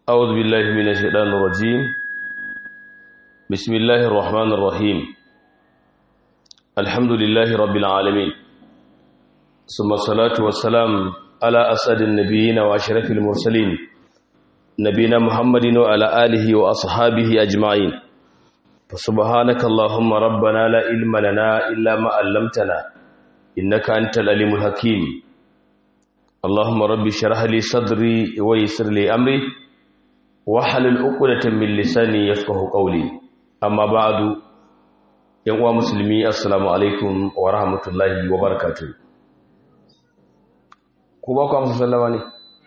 أعوذ بالله من الشيطان الرجيم بسم الله الرحمن الرحيم الحمد لله رب العالمين ثم الصلاة والسلام على أسعد النبيين وأشرف المرسلين نبينا محمد وعلى آله وأصحابه أجمعين فسبحانك اللهم ربنا لا علم لنا إلا ما علمتنا إنك أنت العليم الحكيم اللهم ربي اشرح لي صدري ويسر لي أمري wahalul uqdatan min lisani yafqahu qawli amma ba'du yan uwa musulmi assalamu alaikum wa rahmatullahi wa barakatuh ku ba ku amsa sallama ne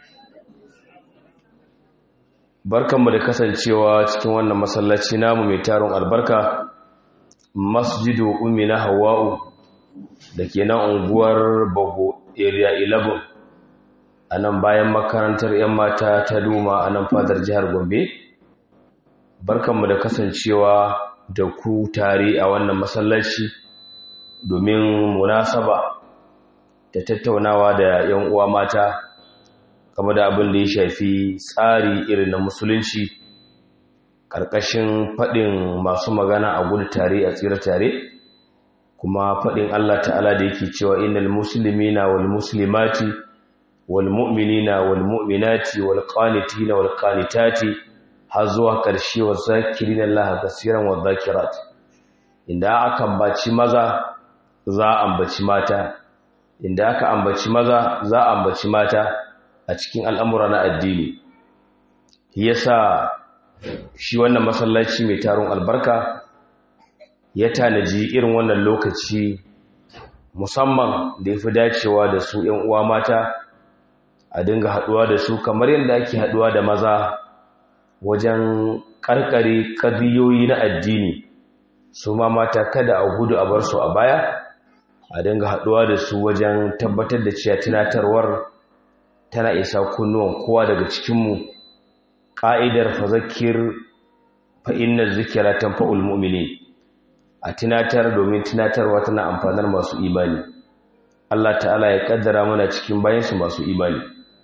barkanmu da kasancewa cikin wannan masallaci namu mai taron albarka masjidu ummina hawa'u dake nan unguwar bago area 11 a nan bayan makarantar 'yan mata ta duma a nan fadar jihar gombe barkanmu da kasancewa da ku tare a wannan masallaci domin munasaba da tattaunawa da 'yan uwa mata game da abin da ya shafi tsari irin na musulunci ƙarƙashin faɗin masu magana a gudu tare a tsira tare kuma faɗin allah ta'ala da yake cewa inal musulmina wal muslimati والمؤمنين والمؤمنات والقانتين والقانتات hazuwa ƙarshe wa zakirin Allah kasiran wa zakirat inda aka ambaci maza za a ambaci mata inda aka ambaci maza za a ambaci mata a cikin al'amura na addini yasa shi wannan masallaci mai taron albarka ya tanaji irin wannan lokaci musamman da ya fi dacewa da su ‘yan uwa mata’ a dinga haduwa da su kamar yadda ake haduwa da maza wajen karkare kadiyoyi na addini su ma mata kada a gudu a bar su a baya a dinga haduwa da su wajen tabbatar da cewa tunatarwar tana isa kunnuwan kowa daga cikinmu ƙa'idar fazakir fa inna zikira tanfa'ul mu'minin a tunatar domin tunatarwa tana amfanar masu imani Allah ta'ala ya kaddara mana cikin bayansu masu imani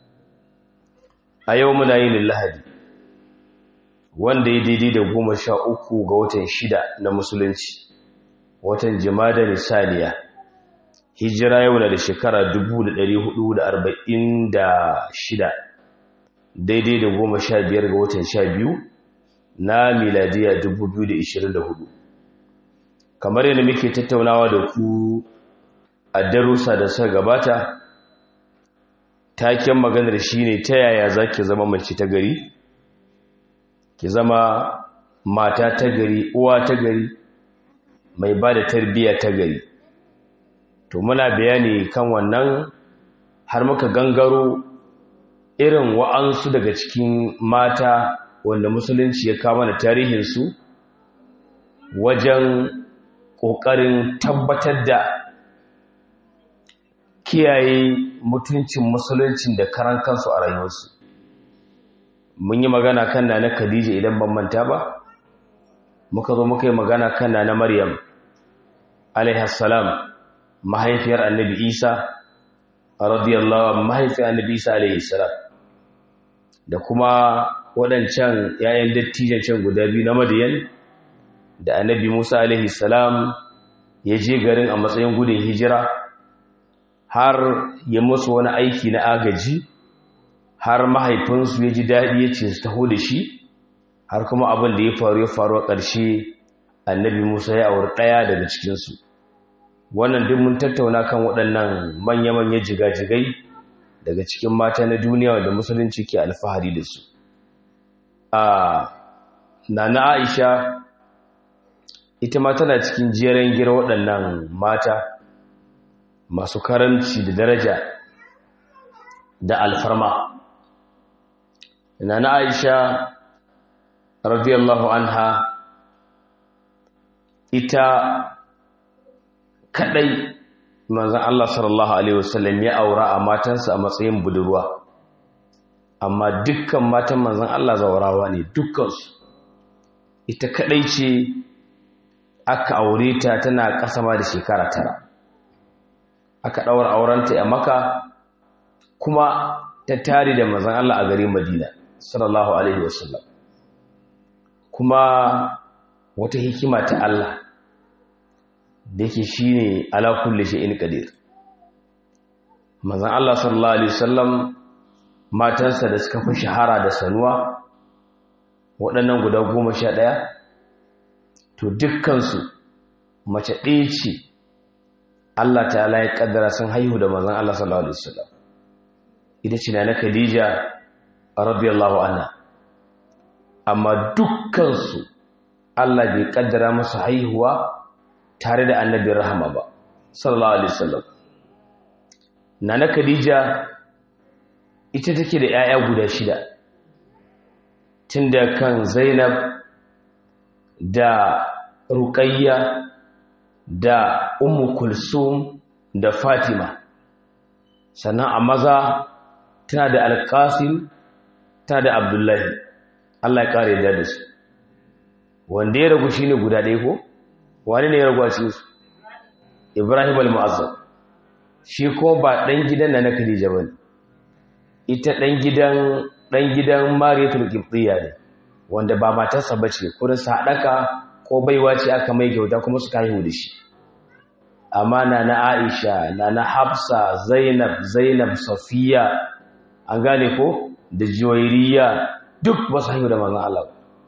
a yau muna yin lahadi wanda ya daidai da goma sha uku ga watan shida na musulunci watan jimada nisaniya hijira yau na da shekara shida, daidai da goma sha biyar ga watan sha biyu na miladiya hudu. kamar yadda muke tattaunawa da ku a darussa da suka gabata taken maganar shi ne ta yaya za ki zama mace ta gari ki zama mata ta gari uwa ta gari mai ba da tarbiyya ta gari to muna bayani kan wannan har muka gangaro irin wa'ansu daga cikin mata wanda musulunci ya kama da tarihinsu wajen ƙoƙarin tabbatar da kiyaye mutuncin musuluncin da karan kansu a rayuwarsu mun yi magana kan na khadija idan ban manta ba muka zo muka yi magana kan na maryam alaihassalam mahaifiyar annabi isa radiyallahu mahaifiyar annabi isa alaihissalam da kuma waɗancan yayan dattijan can guda biyu na madiyan da annabi musa alaihissalam ya je garin a matsayin gudun hijira har ya musu wani aiki na agaji har mahaifinsu ya ji daɗi ya ce su taho da shi har kuma abin da ya faru ya faru a ƙarshe annabi musa ya auri ɗaya daga cikinsu wannan duk mun tattauna kan waɗannan manya-manya jigajigai daga cikin mata na duniya da musulunci ke alfahari da su a nana aisha ita ma tana cikin jeren gira waɗannan mata masu karanci da daraja da alfarma na na aisha radiyallahu anha ita kadai manzan Allah sallallahu alaihi wasallam ya aura a matansa a matsayin budurwa amma dukkan matan manzan Allah zawarawa ne dukkansu ita kadai ce aka aure ta tana kasama da shekara tara aka ɗaura aurenta a maka kuma ta tare da mazan Allah a garin Madina sallallahu alaihi wasallam kuma wata hikima ta Allah da yake shine ala kulli shay'in qadir manzon Allah sallallahu alaihi wasallam matansa da suka fi shahara da sanuwa waɗannan guda goma sha ɗaya to dukkansu mace ɗaya ce Allah ta ya ƙaddara sun haihu da manzon Allah sallallahu alaihi wasallam ita ce na Khadija radiyallahu anha amma dukkansu Allah bai ƙaddara musu haihuwa tare da annabin rahama ba sallallahu alaihi wasallam nana Khadija ita take da 'ya'ya guda shida tunda kan Zainab da Ruqayya da Ummu Kulsum da Fatima sannan a maza tana da Al-Qasim tana da Abdullahi Allah ya kare da su wanda ya ragu shine guda ɗaya ko wani ne ya ragu a cikin su Ibrahim al-Mu'azzam shi ko ba dan gidan na Khadija bane ita dan gidan dan gidan Mariyatul Qibtiyya ne wanda ba matarsa bace kurin sadaka ko baiwa ce aka mai kyauta kuma suka haihu da shi amma na na Aisha na na Hafsa Zainab Zainab Safiya an gane ko da Juwairiya duk ba su haihu da manzon Allah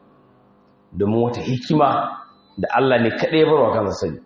domin wata hikima da Allah ne kaɗai ya barwa kansa sani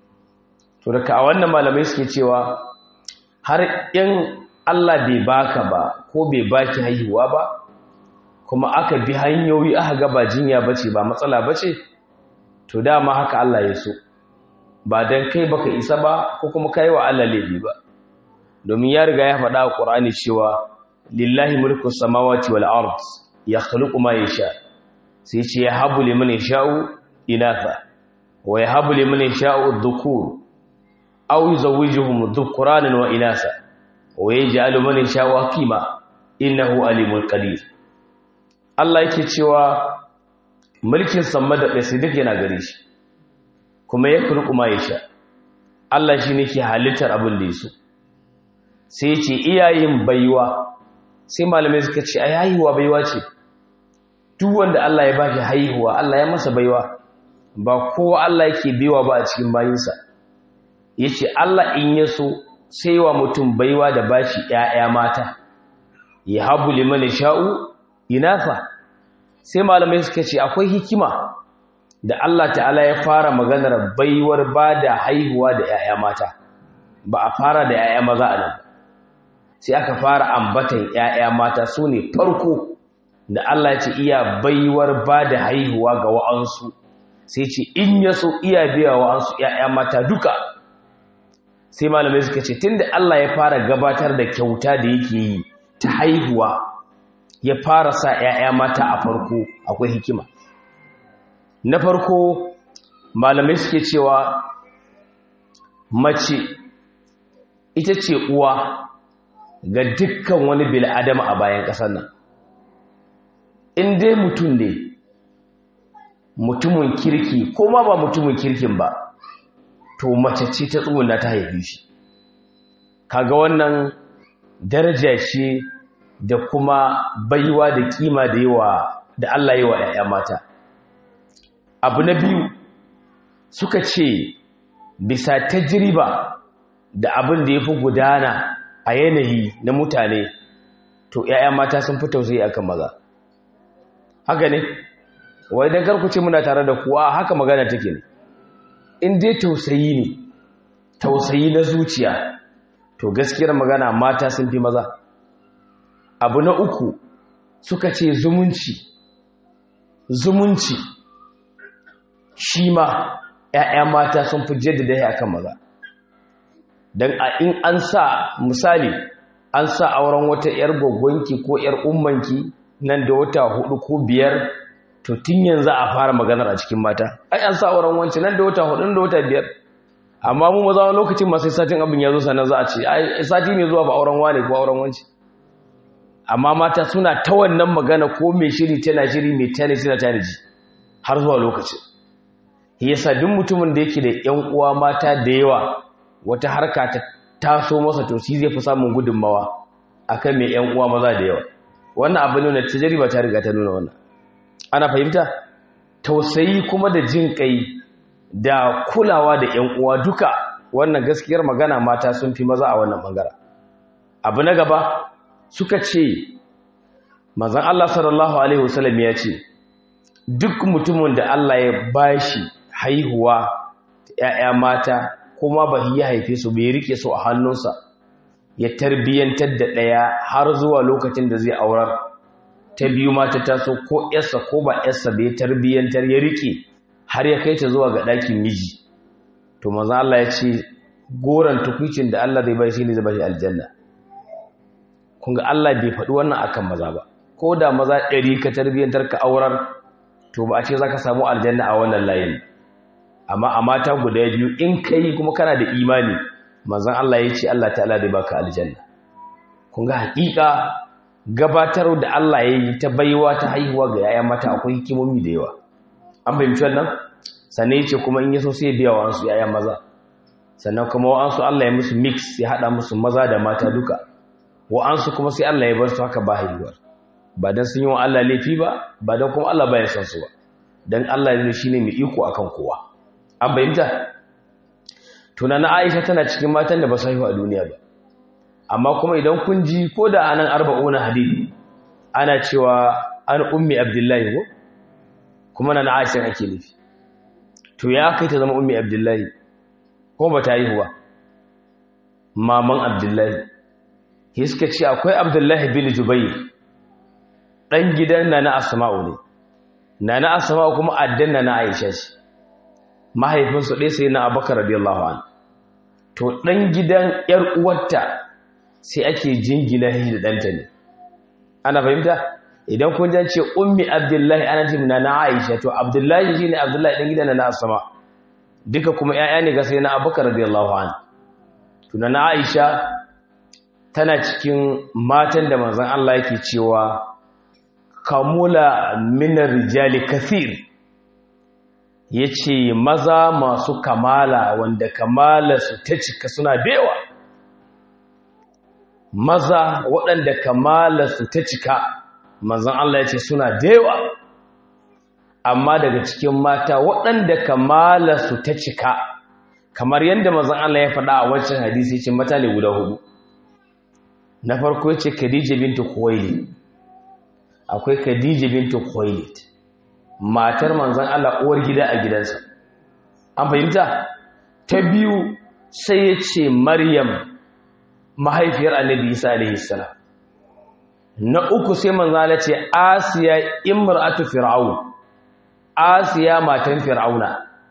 to daga a wannan malamai suke cewa har in Allah bai baka ba ko bai baki haihuwa ba kuma aka bi hanyoyi aka ga ba jinya bace ba matsala bace to dama haka Allah ya so ba dan kai baka isa ba ko kuma kai wa Allah laifi ba domin ya riga ya faɗa a Qur'ani cewa lillahi mulku samawati wal ard yakhluqu ma yasha sai ce ya habu liman yasha'u inatha wa yahabu liman yasha'u dhukur aw yuzawwijuhum dhukuranan wa inasa wa yaj'alu man yasha'u hakima innahu alimul qadir Allah yake cewa mulkin samma da ƙasa duk yana gare shi kuma ya kulku ma yasha Allah shi ne ke halittar abin da yaso sai ce iyayen baiwa sai malamai suka ce ai haihuwa baiwa ce duk wanda Allah ya baki haihuwa Allah ya masa baiwa ba kowa Allah yake baiwa ba a cikin bayinsa yace Allah in ya so sai wa mutum baiwa da bashi ƴaƴa mata ya habu liman sha'u inafa sai malamai suka ce akwai hikima da Allah ta'ala ya fara maganar baiwar bada haihuwa da ƴaƴa mata ba a fara da ƴaƴa maza a nan sai aka fara ambatan ƴaƴa mata su ne farko da Allah ya ce iya baiwar bada haihuwa ga wa'ansu sai ce in ya so iya biya wa'ansu ƴaƴa mata duka sai malamai suka ce tunda Allah ya fara gabatar da kyauta da yake yi ta haihuwa ya fara sa ‘ya'ya mata a farko akwai hikima na farko malamai suke cewa mace ita ce uwa ga dukkan wani bil'adama a bayan ƙasar nan in dai mutum ne mutumin kirki ko ma ba mutumin kirkin ba to mace ce ta tsuguna ta haifi shi kaga wannan daraja ce da kuma baiwa da kima da yawa da Allah yawa ‘ya'ya mata abu na biyu suka ce bisa tajriba da abin da ya fi gudana a yanayi na mutane to ‘ya'ya mata sun fi tausayi akan maza haka ne wai don karkuce muna tare da kuwa haka magana take ne in dai tausayi ne tausayi na zuciya to gaskiyar magana mata sun fi maza abu na uku suka ce zumunci zumunci shi ma ‘ya'ya mata sun fi jaddada ya kan maza don a in an sa misali an sa auren wata ‘yar gwaggonki ko ‘yar ummanki nan da wata hudu ko biyar to tun yanzu a fara maganar a cikin mata ai an sa auren wancan nan da wata hudu da wata biyar amma mu maza wani lokacin masu satin abin ya zo sannan za a ce ai sati ne zuwa ba auren wane ko auren wanci amma mata suna ta wannan magana ko mai shiri tana shiri mai tana tana tana ji har zuwa lokacin yasa duk mutumin da yake da ƴan uwa mata da yawa wata harka ta taso masa to shi zai fi samun gudunmawa akan mai ƴan uwa maza da yawa wannan abu ne na tajriba ta riga ta nuna wannan ana fahimta tausayi kuma da jin kai da kulawa da ƴan uwa duka wannan gaskiyar magana mata sun fi maza a wannan bangaren abu na gaba suka ce manzon Allah sallallahu alaihi wasallam ya ce duk mutumin da Allah ya bashi haihuwa ‘ya'ya mata kuma ba ya haife su bai rike su a hannunsa ya tarbiyyantar da ɗaya har zuwa lokacin da zai aurar ta biyu mata taso ko ‘yarsa ko ba ‘yarsa bai tarbiyyantar ya rike har ya kai ta zuwa ga ɗakin miji to maza Allah ya ce goron tukwicin da Allah zai bai shi ne zai bai aljanna kun ga Allah bai faɗi wannan akan maza ba ko da maza ɗari ka tarbiyyantar ka aurar to ba a ce za ka samu aljanna a wannan layin amma a mata guda biyu in ka yi kuma kana da imani manzan Allah ya ce Allah ta'ala da baka aljanna kun ga haƙiƙa gabatar da Allah ya yi ta baiwa ta haihuwa ga yaya mata akwai hikimomi da yawa an fahimci wannan sannan ya ce kuma in ya so sai biya wa ansu yaya maza sannan kuma wa'ansu Allah ya musu mix ya haɗa musu maza da mata duka wa'ansu kuma sai Allah ya bar su haka ba haihuwar ba don sun yi wa Allah laifi ba ba don kuma Allah ba ya san su ba don Allah ne shi ne mai iko akan kowa an bayyanta tunanin Aisha tana cikin matan da ba su haihu a duniya ba amma kuma idan kun ji ko da anan arba'una hadisi ana cewa an ummi abdullahi ko kuma na Aisha ake nufi to ya kai ta zama ummi abdullahi ko ba ta haihu ba maman abdullahi hiska ce akwai abdullahi bin jubayr ɗan gidan na na asma'u ne na na asma'u kuma addan na na aisha ce mahaifinsu ɗaya sai na abakar radiyallahu an to ɗan gidan ‘yar uwarta sai ake jingina shi da ɗanta ne ana fahimta idan kun jan ce ummi abdullahi ana ce na na aisha to abdullahi shi ne abdullahi ɗan gidan na na asma duka kuma ‘ya'ya ne ga sai na abakar radiyallahu an to na na aisha tana cikin matan da manzon Allah yake cewa kamula minar rijali kathir ya ce maza masu kamala wanda kamala su ta cika suna bewa maza waɗanda kamala su ta cika manzan Allah ya ce suna dewa amma daga cikin mata waɗanda kamala su ta cika kamar yadda manzan Allah ya faɗa a wancan hadisi ce mata ne guda hudu na farko ya ce khadija bintu khuwailid akwai Khadija bintu Khuwailid matar manzon Allah uwar gida a gidansa an fahimta ta biyu sai ya ce Maryam mahaifiyar Annabi Isa alaihi salam na uku sai manzon Allah ce Asiya imra'atu fir'aun Asiya matan fir'auna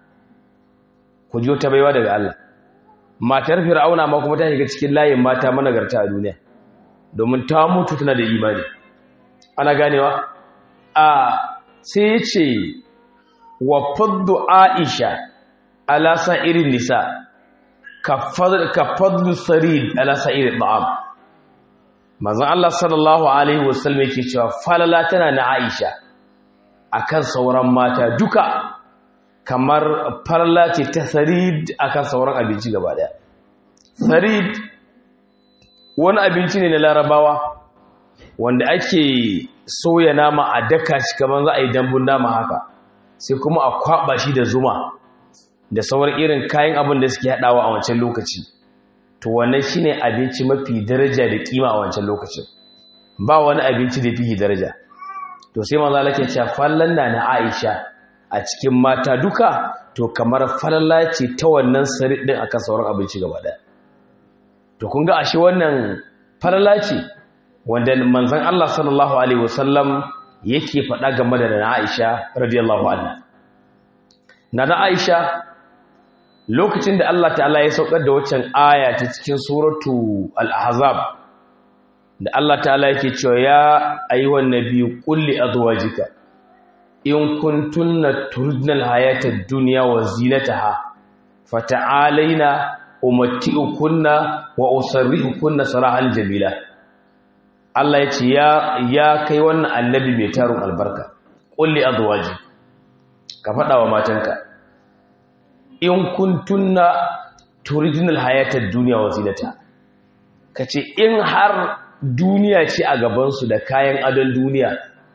ku ji ta baiwa daga Allah matar fir'auna ma kuma ta shiga cikin layin mata managarta a duniya domin ta mutu tana da imani ana ganewa a sai ya ce wa faddu aisha ala sa'irin nisa ka fadlu sarid ala sa'irin ba'am mazan Allah sallallahu alaihi wasallam yake cewa falala tana na aisha akan sauran mata duka kamar falala ce ta sarid akan sauran abinci gaba daya sarid wani abinci ne na larabawa wanda ake soya nama a daka shi kamar za a yi dambun nama haka sai kuma a kwaba shi da zuma da sauran irin kayan abin da suke haɗawa a wancan lokaci to wannan shine abinci mafi daraja da kima a wancan lokacin ba wani abinci da fiye daraja to sai manzo Allah ke cewa fallan na na Aisha a cikin mata duka to kamar falalla ce ta wannan sari din akan sauran abinci gaba daya to kun ga ashe wannan falalla ce wanda manzon Allah sallallahu alaihi wasallam yake faɗa game da na Aisha radiyallahu anha na Aisha lokacin da Allah ta'ala ya saukar da waccan aya ta cikin suratu al-ahzab da Allah ta'ala yake cewa ya ayyuhan nabiyyu qul li azwajika in kuntunna turidna al-hayata ad-dunya wa zinataha fata'alaina umatti'ukunna wa usarrihukunna sarahan jamila Allah ya ce ya kai wannan annabi mai tarun albarka qul li azwajika ka faɗa wa matanka in kuntunna turidinal hayatar duniya wa zinata kace in har duniya ce a gabansu da kayan adon duniya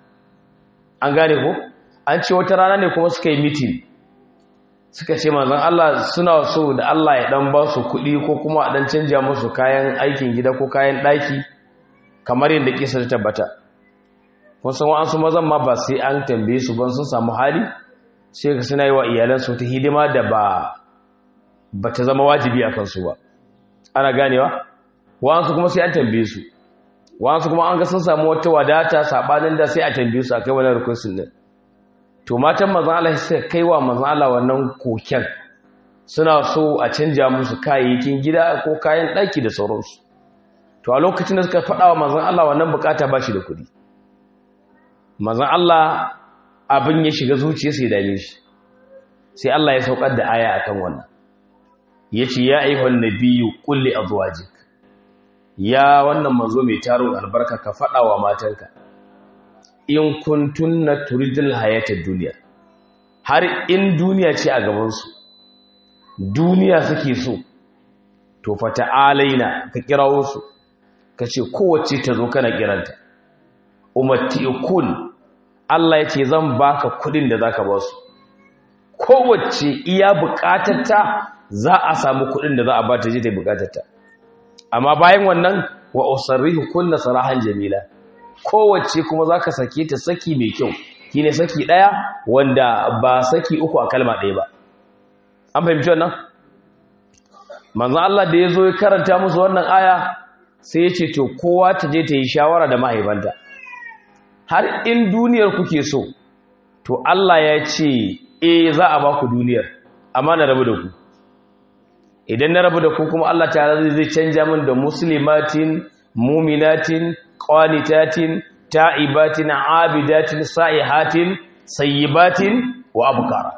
an gane ko an ce wata rana ne kuma suka yi mitin suka ce manzon Allah suna so da Allah ya dan ba su kuɗi ko kuma a dan canja musu kayan aikin gida ko kayan ɗaki kamar yadda kisa ta tabbata kun san wa'ansu mazan ma ba sai an tambaye su ban sun samu hali sai ka suna yi wa iyalansu ta hidima da ba ba ta zama wajibi a kansu ba ana ganewa wa'ansu kuma sai an tambaye su wa'ansu kuma an ga sun samu wata wadata sabanin da sai a tambaye su akai wannan rukunin din to matan manzon Allah suka kai wa manzon Allah wannan koken suna so a canja musu kayayyakin gida ko kayan ɗaki da sauransu to a lokacin da suka faɗa wa manzon Allah wannan bukata ba shi da kuɗi manzon Allah abin ya shiga zuciya sai dame shi sai Allah ya saukar da aya akan wannan yace ya ayyuhan nabiyyu qul li azwajik ya wannan manzo mai taron albarka ka faɗa wa matanka in kuntunna turidul hayatad dunya har in duniya ce a gaban su duniya suke so to fa ta'alaina ka kirawo su kace kowace ta zo kana kiranta ummatiukun Allah yace zan baka kudin da zaka ba su kowace iya bukatarta za a samu kudin da za a bata je ta bukatarta amma bayan wannan wa usarrihu kullu sarahan jamila kowace kuma zaka sake ta saki mai kyau shine saki daya wanda ba saki uku a kalma daya ba an fahimci wannan manzon Allah da yazo ya karanta musu wannan aya sai ya ce to kowa ta je ta yi shawara da mahaifanta har in duniyar kuke so to Allah ya ce eh za a ba ku duniyar amma na rabu da ku idan na rabu da ku kuma Allah ta zai canja min da muslimatin muminatin qanitatin ta'ibatin abidatin sa'ihatin sayyibatin wa abkara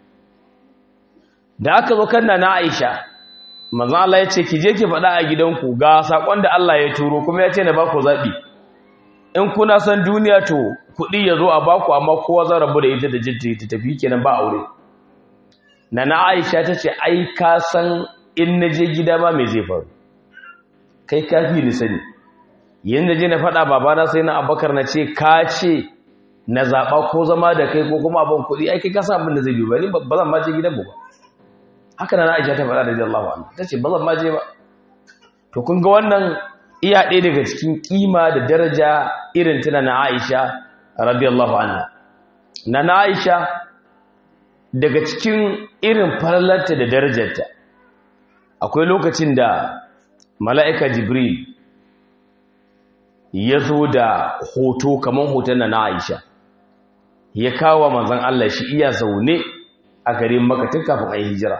da aka zo kanna na Aisha manzo Allah ya ce ki je ki faɗa a gidanku ga sakon da Allah ya turo kuma ya ce na ba ku zabi in kuna son duniya to kuɗi ya zo a baku amma kowa zan rabu da ita da jinta ta tafi kenan ba aure na na Aisha ta ce ai ka san in na je gida ma mai zai faru kai kafi ni sani yadda je na faɗa babana sai na abakar na ce ka ce na zaɓa ko zama da kai ko kuma abin kuɗi ai kai ka abin da zai biyu ba ni ba zan ma je gidan ba haka na aisha ta faɗa da jallahu anhu ta ce ba zan ma je ba to kun ga wannan iya ɗaya daga cikin kima da daraja irin tana na aisha radiyallahu anha na na aisha daga cikin irin falalarta da darajarta akwai lokacin da mala'ika jibril ya zo da hoto kamar hoton na aisha ya kawo manzan Allah shi iya zaune a garin makatun kafin a yi hijira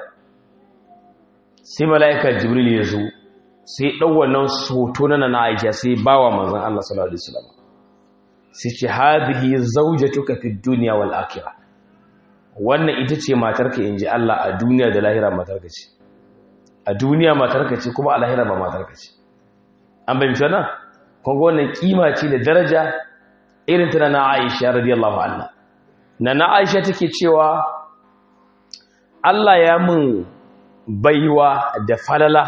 sai mala'ika jibril ya zo sai ɗau wannan hoto na na aisha sai ba wa manzan Allah sallallahu Alaihi wasallam sai ce haɗihi zaujatuka fi duniya wal akira wannan ita ce matarka in ji Allah a duniya da lahira matarka ce a duniya matarka ce kuma a lahira ba matarka ce an bai mutana kunga wannan kima ce da daraja irin ta na Aisha radiyallahu anha na na Aisha take cewa Allah ya mun baiwa da falala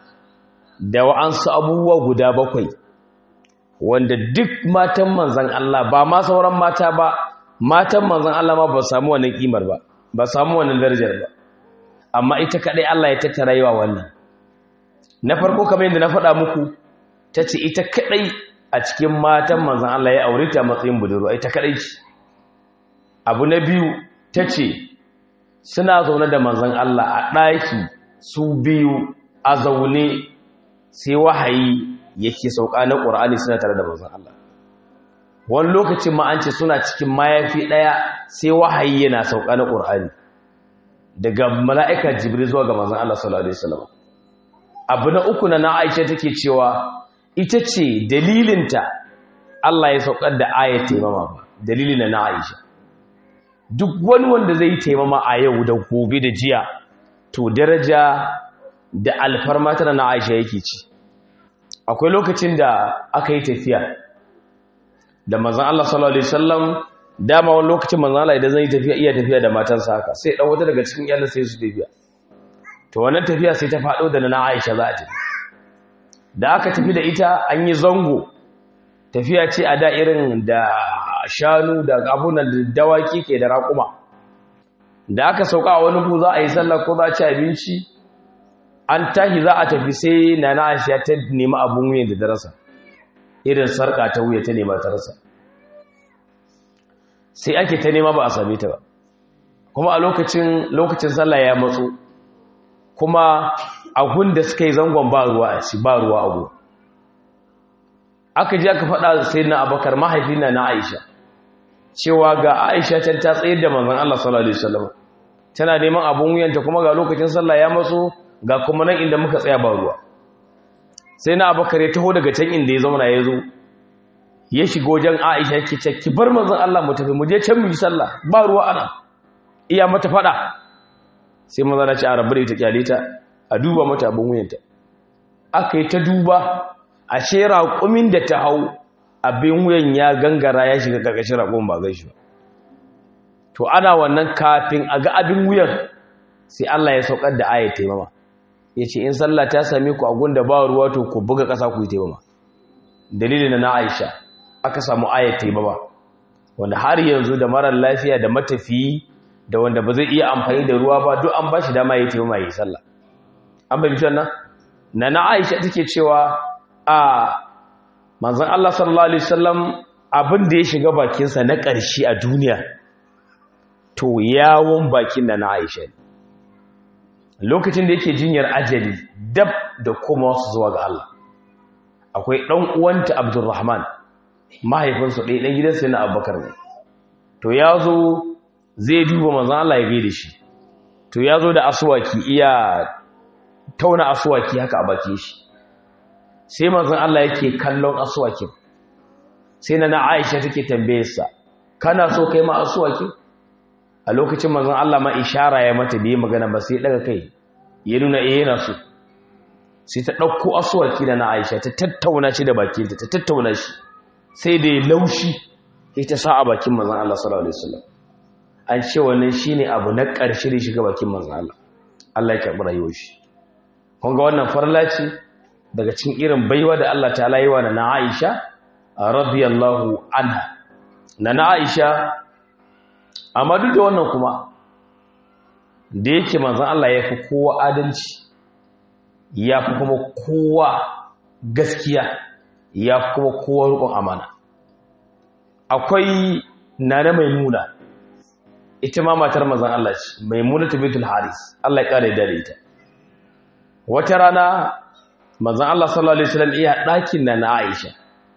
da wa'ansu abubuwa guda bakwai wanda duk matan manzan Allah ba ma sauran mata ba matan manzan Allah ma ba samu wannan kimar ba ba samu wannan darajar ba amma ita kadai Allah ya tattara yawa wannan na farko kamar yadda na faɗa muku ta ce ita kadai a cikin matan manzan Allah ya aure ta matsayin budurwa ita kadai ce abu na biyu ta ce suna zaune da manzan Allah a ɗaki su biyu a zaune sai wahayi yake sauka na ƙur'ani suna tare da manzan Allah wani lokacin ma an ce suna cikin mayafi ɗaya sai wahayi yana sauka na ƙur'ani daga mala'ika jibril zuwa ga manzan Allah sallallahu alaihi wasallam abu na uku na na Aisha take cewa ita ce dalilinta Allah ya saukar da ayat taimama ba dalilin na Aisha duk wani wanda zai taimama a yau da gobe da jiya to daraja da alfarma tana na Aisha yake ci akwai lokacin da aka yi tafiya da manzon Allah sallallahu alaihi wasallam dama wani lokacin manzon Allah idan zai tafiya iya tafiya da matansa haka sai dan wata daga cikin iyalan sai su tafiya to wannan tafiya sai ta faɗo da na Aisha za ta da aka tafi da ita an yi zango tafiya ce a da irin da shanu da abunan da dawaki ke da raƙuma da aka sauka a wani ku za a yi sallah ko za a ci abinci an tashi za a tafi sai na na aisha ta nemi abun wuyan da darasa irin sarƙa ta wuya ta nema ta rasa sai ake ta nema ba a same ta ba kuma a lokacin lokacin sallah ya matso kuma ahun da suka yi zangon ba ruwa a shi ba ruwa abu aka ji aka faɗa sai na abakar mahaifina na aisha cewa ga aisha can ta tsayar da manzon Allah sallallahu alaihi wasallam tana neman abun wuyanta kuma ga lokacin sallah ya matso ga kuma nan inda muka tsaya ba ruwa sai na abakar ya taho daga can inda ya zauna ya zo ya shiga wajen aisha ke ce ki bar manzon Allah mu tafi mu je can mu yi sallah ba ruwa ana iya mata faɗa sai maza na ce a rabu da ita kyale ta a duba mata abin wuyanta aka yi ta duba a ce raƙumin da ta hau abin wuyan ya gangara ya shiga ƙarƙashin raƙumin ba gan shi ba to ana wannan kafin a ga abin wuyan sai Allah ya saukar da ayat taimama ya ce in sallah ta same ku a gunda ba ruwa to ku buga ƙasa ku yi taimama dalilin na Aisha aka samu ayat taimama wanda har yanzu da marar lafiya da matafiyi da wanda ba zai iya amfani da ruwa ba duk an ba shi dama ya taimama ya yi sallah an bai bitan nan na na aisha take cewa a manzan Allah sallallahu alaihi wasallam abin da ya shiga bakinsa na ƙarshe a duniya to yawon bakin na na aisha lokacin da yake jinyar ajali dab da kuma wasu zuwa ga Allah akwai ɗan uwanta abdurrahman mahaifinsu ɗaya ɗan gidansa na abubakar ne to ya zo zai duba manzan Allah ya gaida shi to ya zo da asuwaki iya tauna asuwaki haka a bakin shi sai manzon Allah yake kallon asuwakin sai na Aisha take tambayarsa kana so kai ma asuwakin a lokacin manzon Allah ma ishara ya mata bai magana ba sai daga kai ya nuna eh yana so sai ta dauko asuwaki da na Aisha ta tattauna shi da bakinta ta tattauna shi sai da ya laushi sai ta sa a bakin manzon Allah sallallahu alaihi wasallam an ce wannan shine abu na ƙarshe da shiga bakin manzon Allah Allah ya karɓi rayuwar shi kun ga wannan farla ce daga cikin irin baiwa da Allah ta yi wa na Aisha radiyallahu anha na Aisha amma duk da wannan kuma da yake manzon Allah ya fi kowa adalci ya fi kuma kowa gaskiya ya fi kuma kowa rukun amana akwai nana maimuna ita ma matar manzon Allah ce maimuna bintul haris Allah ya kare da ita wata rana manzon Allah sallallahu alaihi wasallam iya ɗakin na Aisha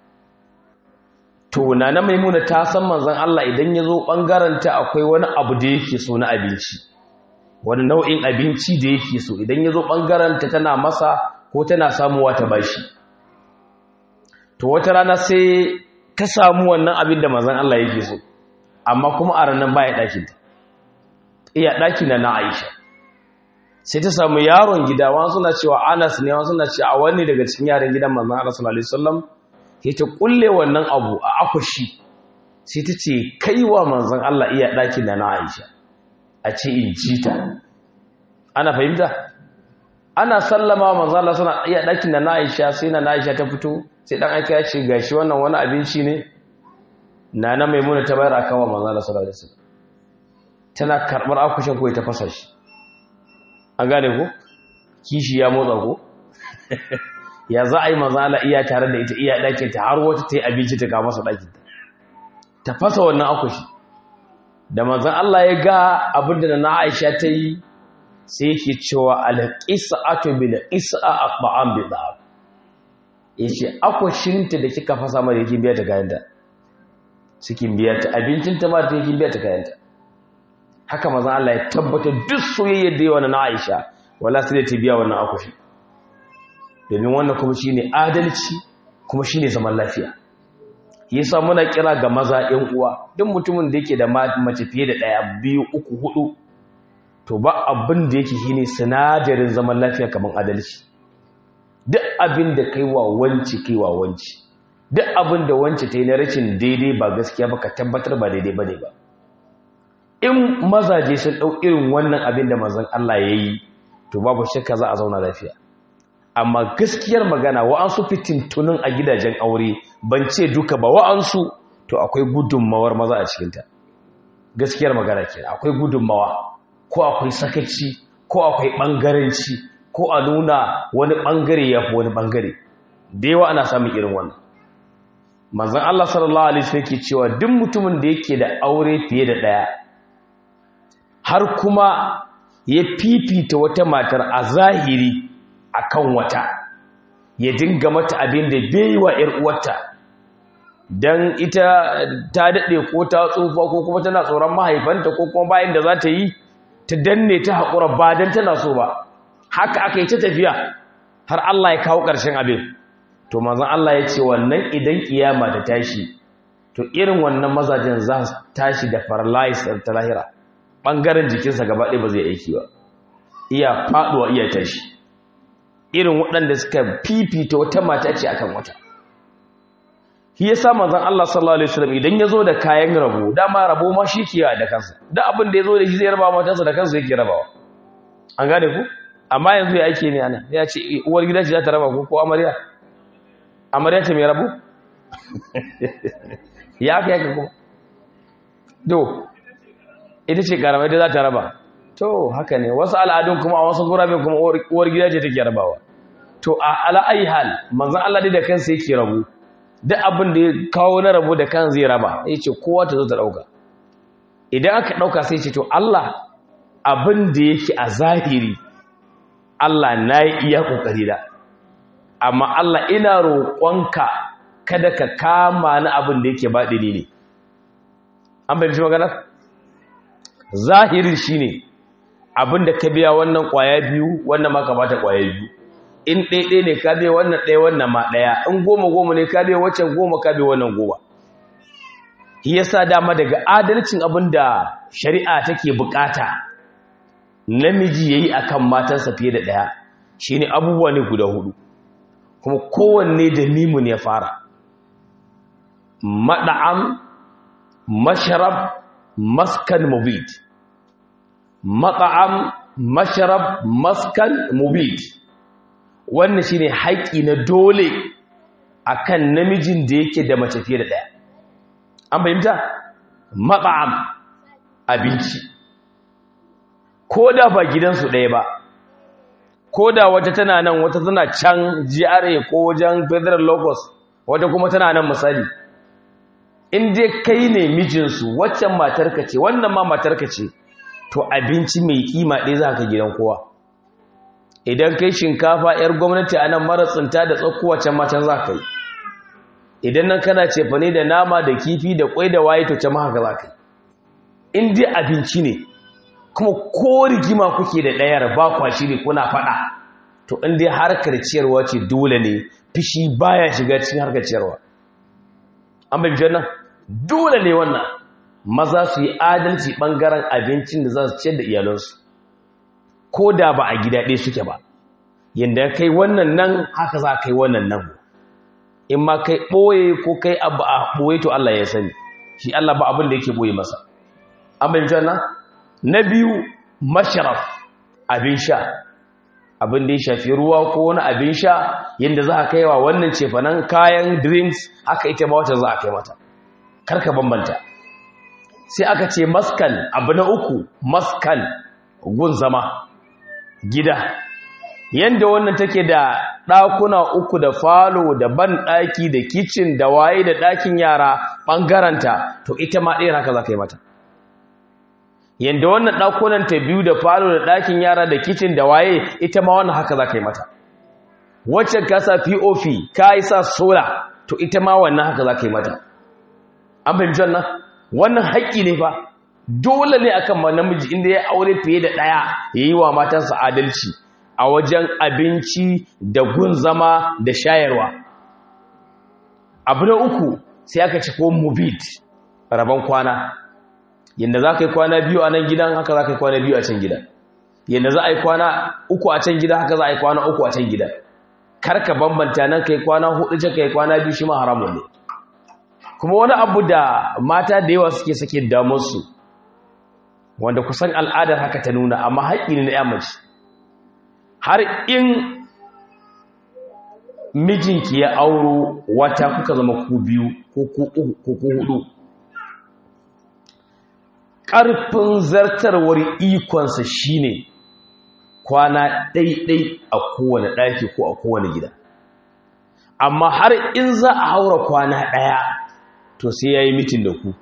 to nana maimuna ta san manzon Allah idan ya zo bangaren ta akwai wani abu da yake so na abinci wani nau'in abinci da yake so idan ya zo bangaren ta tana masa ko tana samuwa ta bashi to wata rana sai ta samu wannan abin da manzon Allah yake so amma kuma a ranar baya ɗakin ta iya ɗakin na Aisha sai ta samu yaron gida wani suna cewa anas ne wani suna cewa wani daga cikin yaran gidan manzan Allah sallallahu alaihi wasallam sai ta kulle wannan abu a akushi sai ta ce kaiwa manzan Allah iya ɗakin da na Aisha a ce in ji ta ana fahimta ana sallama manzan Allah suna iya ɗakin da na Aisha sai na Aisha ta fito sai dan aika ya ce gashi wannan wani abinci ne nana maimuna ta bayar akan wa manzan Allah sallallahu alaihi wasallam tana karɓar akushin ko ta fasa shi an gane ko kishi ya motsa ko ya za a yi mazala iya tare da ita iya ɗakin ta har wata ta yi abinci ta kama masa ɗakin ta ta fasa wannan akushi da mazan Allah ya ga abin da na Aisha ta yi sai yake cewa alƙisa ato bi da isa a ba'an bi da ya ce akushinta da kika fasa mara yake biya ta kayanta cikin biya ta abincinta ma ta yake biya ta kayanta haka maza Allah ya tabbata duk soyayyar da yawa na Aisha wala sai da ta biya wannan akushi domin wannan kuma shine adalci kuma shine zaman lafiya yasa muna kira ga maza ɗan uwa duk mutumin da yake da mace fiye da ɗaya biyu uku hudu to ba abin da yake shine sinadarin zaman lafiya kamar adalci duk abin da kai wa wanci kai wa wanci duk abin da wanci ta yi na rashin daidai ba gaskiya ba ka tabbatar ba daidai ba ne ba in mazaje sun ɗau irin wannan abin da mazan Allah ya yi to babu shakka za a zauna lafiya amma gaskiyar magana wa'ansu fitintunin a gidajen aure ban ce duka ba wa'ansu to akwai gudunmawar maza a cikinta gaskiyar magana ke akwai gudunmawa ko akwai sakaci ko akwai ɓangaranci ko a nuna wani ɓangare ya fi wani ɓangare da yawa ana samun irin wannan manzan Allah sallallahu Alaihi wasallam ke cewa duk mutumin da yake da aure fiye da ɗaya har kuma ya fifita wata matar a zahiri akan wata ya dinga mata abin da bai wa ‘yar uwarta don ita ta daɗe ko ta tsufa ko kuma tana tsoron mahaifanta ko kuma bayan da za ta yi ta danne ta haƙura ba don tana so ba haka aka yi ta tafiya har Allah ya kawo ƙarshen abin to mazan Allah ya ce wannan idan kiyama ta tashi to irin wannan mazajen za su tashi da paralyze ta lahira ɓangaren jikinsa gaba ɗaya ba zai aiki ba iya faɗuwa iya tashi irin waɗanda suka fifita wata mata ce akan wata shi yasa manzon Allah sallallahu alaihi wasallam idan yazo da kayan rabo dama rabo ma shi ke da kansa da abin da yazo da shi zai raba matansa da kansa yake rabawa an gane ku amma yanzu ya ake ne ana ya ce uwar gida ce za ta raba ko ko amarya amarya ce mai rabo ya aka yaka kuma do ita ce karamai da za ta raba to haka ne wasu al'adun kuma a wasu gurabe kuma uwar gida ce take rabawa to a ala'ayi hal manzon Allah dai da kansa yake rabu duk abin da ya kawo na rabu da kan zai raba ya ce kowa ta zo ta ɗauka idan aka ɗauka sai ce to Allah abin da yake a zahiri Allah na yi iya ƙoƙari da amma Allah ina roƙonka kada ka kama na abin da yake baɗini ne an bai maganar zahirin shi ne abin da ka biya wannan ƙwaya biyu wannan ma ka bata ƙwaya biyu in ɗaiɗai ne ka bai wannan ɗaya wannan ma ɗaya in goma goma ne ka bai waccan goma ka bai wannan goma shi yasa dama daga adalcin abin da shari'a take bukata namiji yayi akan matansa fiye da ɗaya shine abubuwa ne guda hudu kuma kowanne da mimun ya fara mad'am masharab maskan mubid mat'am masharab maskan mubid wannan shine haƙi na dole akan namijin da yake da mace fiye da ɗaya an fahimta mat'am abinci ko da ba gidansu ɗaya ba ko da wata tana nan wata tana can GRA ko wajen federal locus wata kuma tana nan misali in dai kai ne mijinsu waccan matarka ce wannan ma matarka ce to abinci mai kima ɗaya za ka gidan kowa idan kai shinkafa 'yar gwamnati a nan mara tsinta da tsakuwa can matan za ka yi idan nan kana cefane da nama da kifi da kwai da waye to can haka za ka yi in dai abinci ne kuma ko rigima kuke da ɗayar ba kwa shiri kuna faɗa to in dai harkar ciyarwa ce dole ne fishi baya shiga cikin harkar ciyarwa an bai nan dole ne wannan maza su yi adalci ɓangaren abincin da za su ciyar da iyalansu ko da ba a gida ɗaya suke ba yadda kai wannan nan haka za kai wannan nan in ma kai ɓoye ko kai abu a ɓoye to Allah ya sani shi Allah ba abin da yake ɓoye masa an bai nan na biyu masharaf abin sha abin da ya shafi ruwa ko wani abin sha yadda za a kai wa wannan cefanen kayan drinks aka ita ma wata za a kai mata karka bambanta sai aka ce maskan abu na uku maskan gun zama gida yadda wannan take da ɗakuna uku da falo da ban ɗaki da kicin da waye da ɗakin yara ɓangaranta to ita ma ɗaya haka za ka yi mata yadda wannan ɗakunan ta biyu da falo da ɗakin yara da kicin da waye ita ma wannan haka za ka yi mata wacce ka sa pop ka yi sa sola to ita ma wannan haka za ka yi mata an fahimci wannan wannan haƙƙi ne fa dole ne akan ma namiji inda ya aure fiye da ɗaya ya yi wa matansa adalci a wajen abinci da gun zama da shayarwa abu na uku sai aka ci ko mubid rabon kwana yadda za ka yi kwana biyu a nan gidan haka za ka yi kwana biyu a can gidan yadda za a yi kwana uku a can gida haka za a yi kwana uku a can gidan karka bambanta nan ka yi kwana hudu can ka yi kwana biyu shi ma haramun ne kuma wani abu da mata da yawa suke sake damarsu wanda kusan al'adar haka ta nuna amma haƙƙi ne na ya mace har in mijinki ya auro wata kuka zama ku biyu ko ku uku ko ku hudu ƙarfin zartarwar ikonsa shine kwana ɗaiɗai a kowane ɗaki ko a kowane gida amma har in za a haura kwana ɗaya to sai ya yi mitin da ku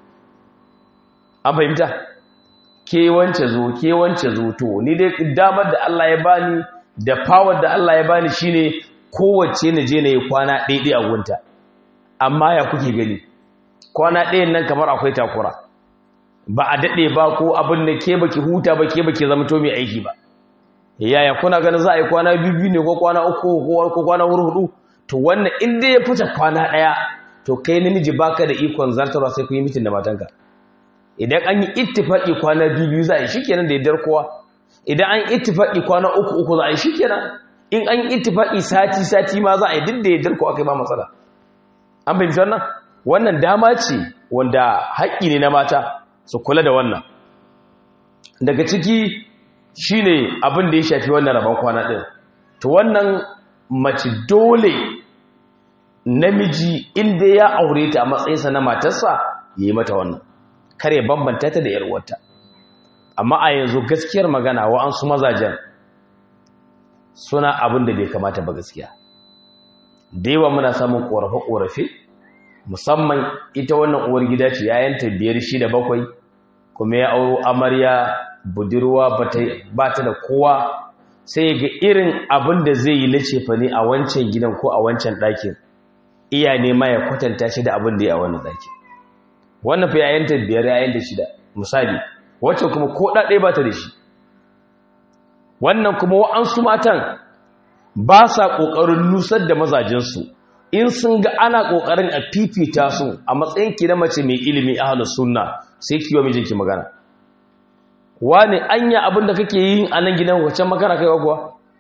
an fahimta ke wance zo ke wance zo to ni dai damar da Allah ya bani da power da Allah ya bani shine kowace na je na yi kwana ɗaiɗai a gunta amma ya kuke gani kwana ɗayan nan kamar akwai takura ba a daɗe ba ko abin da ke baki huta ba ke baki zama to mai aiki ba yaya kuna ganin za a yi kwana biyu ne ko kwana uku ko kwana hudu to wannan inda ya fita kwana ɗaya to kai namiji baka da ikon zartarwa sai ku yi mitin da matanka idan an yi ittifaki kwana biyu biyu za a yi shikenan da yardar kowa idan an yi ittifaki kwana uku uku za a yi shikenan in an yi ittifaki sati sati ma za a yi duk da yardar kowa kai ba matsala an fahimci wannan wannan dama ce wanda haƙƙi ne na mata su kula da wannan daga ciki shine abin da ya shafi wannan rabon kwana ɗin to wannan mace dole namiji inda ya aure ta a matsayinsa na matarsa ya yi mata wannan kar ya bambanta ta da yarwarta amma a yanzu gaskiyar magana wa'ansu mazajen suna abin da bai kamata ba gaskiya da yawa muna samun ƙorafe-ƙorafe musamman ita wannan uwar gida ce yayanta biyar shida bakwai kuma ya auro amarya budurwa ba ta da kowa sai ga irin abin da zai yi na cefane a wancan gidan ko a wancan ɗakin iya nema ya kwatanta shi da abin da ya a wannan ɗakin wannan fi yayanta biyar yayanta shida misali wacce kuma ko ɗaɗe ba ta da shi wannan kuma wa'ansu matan ba sa ƙoƙarin nusar da mazajensu in sun ga ana ƙoƙarin a fifita su a matsayin ki na mace mai ilimi ahlus sunna sai ki wa mijinki magana wani anya abin da kake yin a nan gidan wacce makara kaiwa kuwa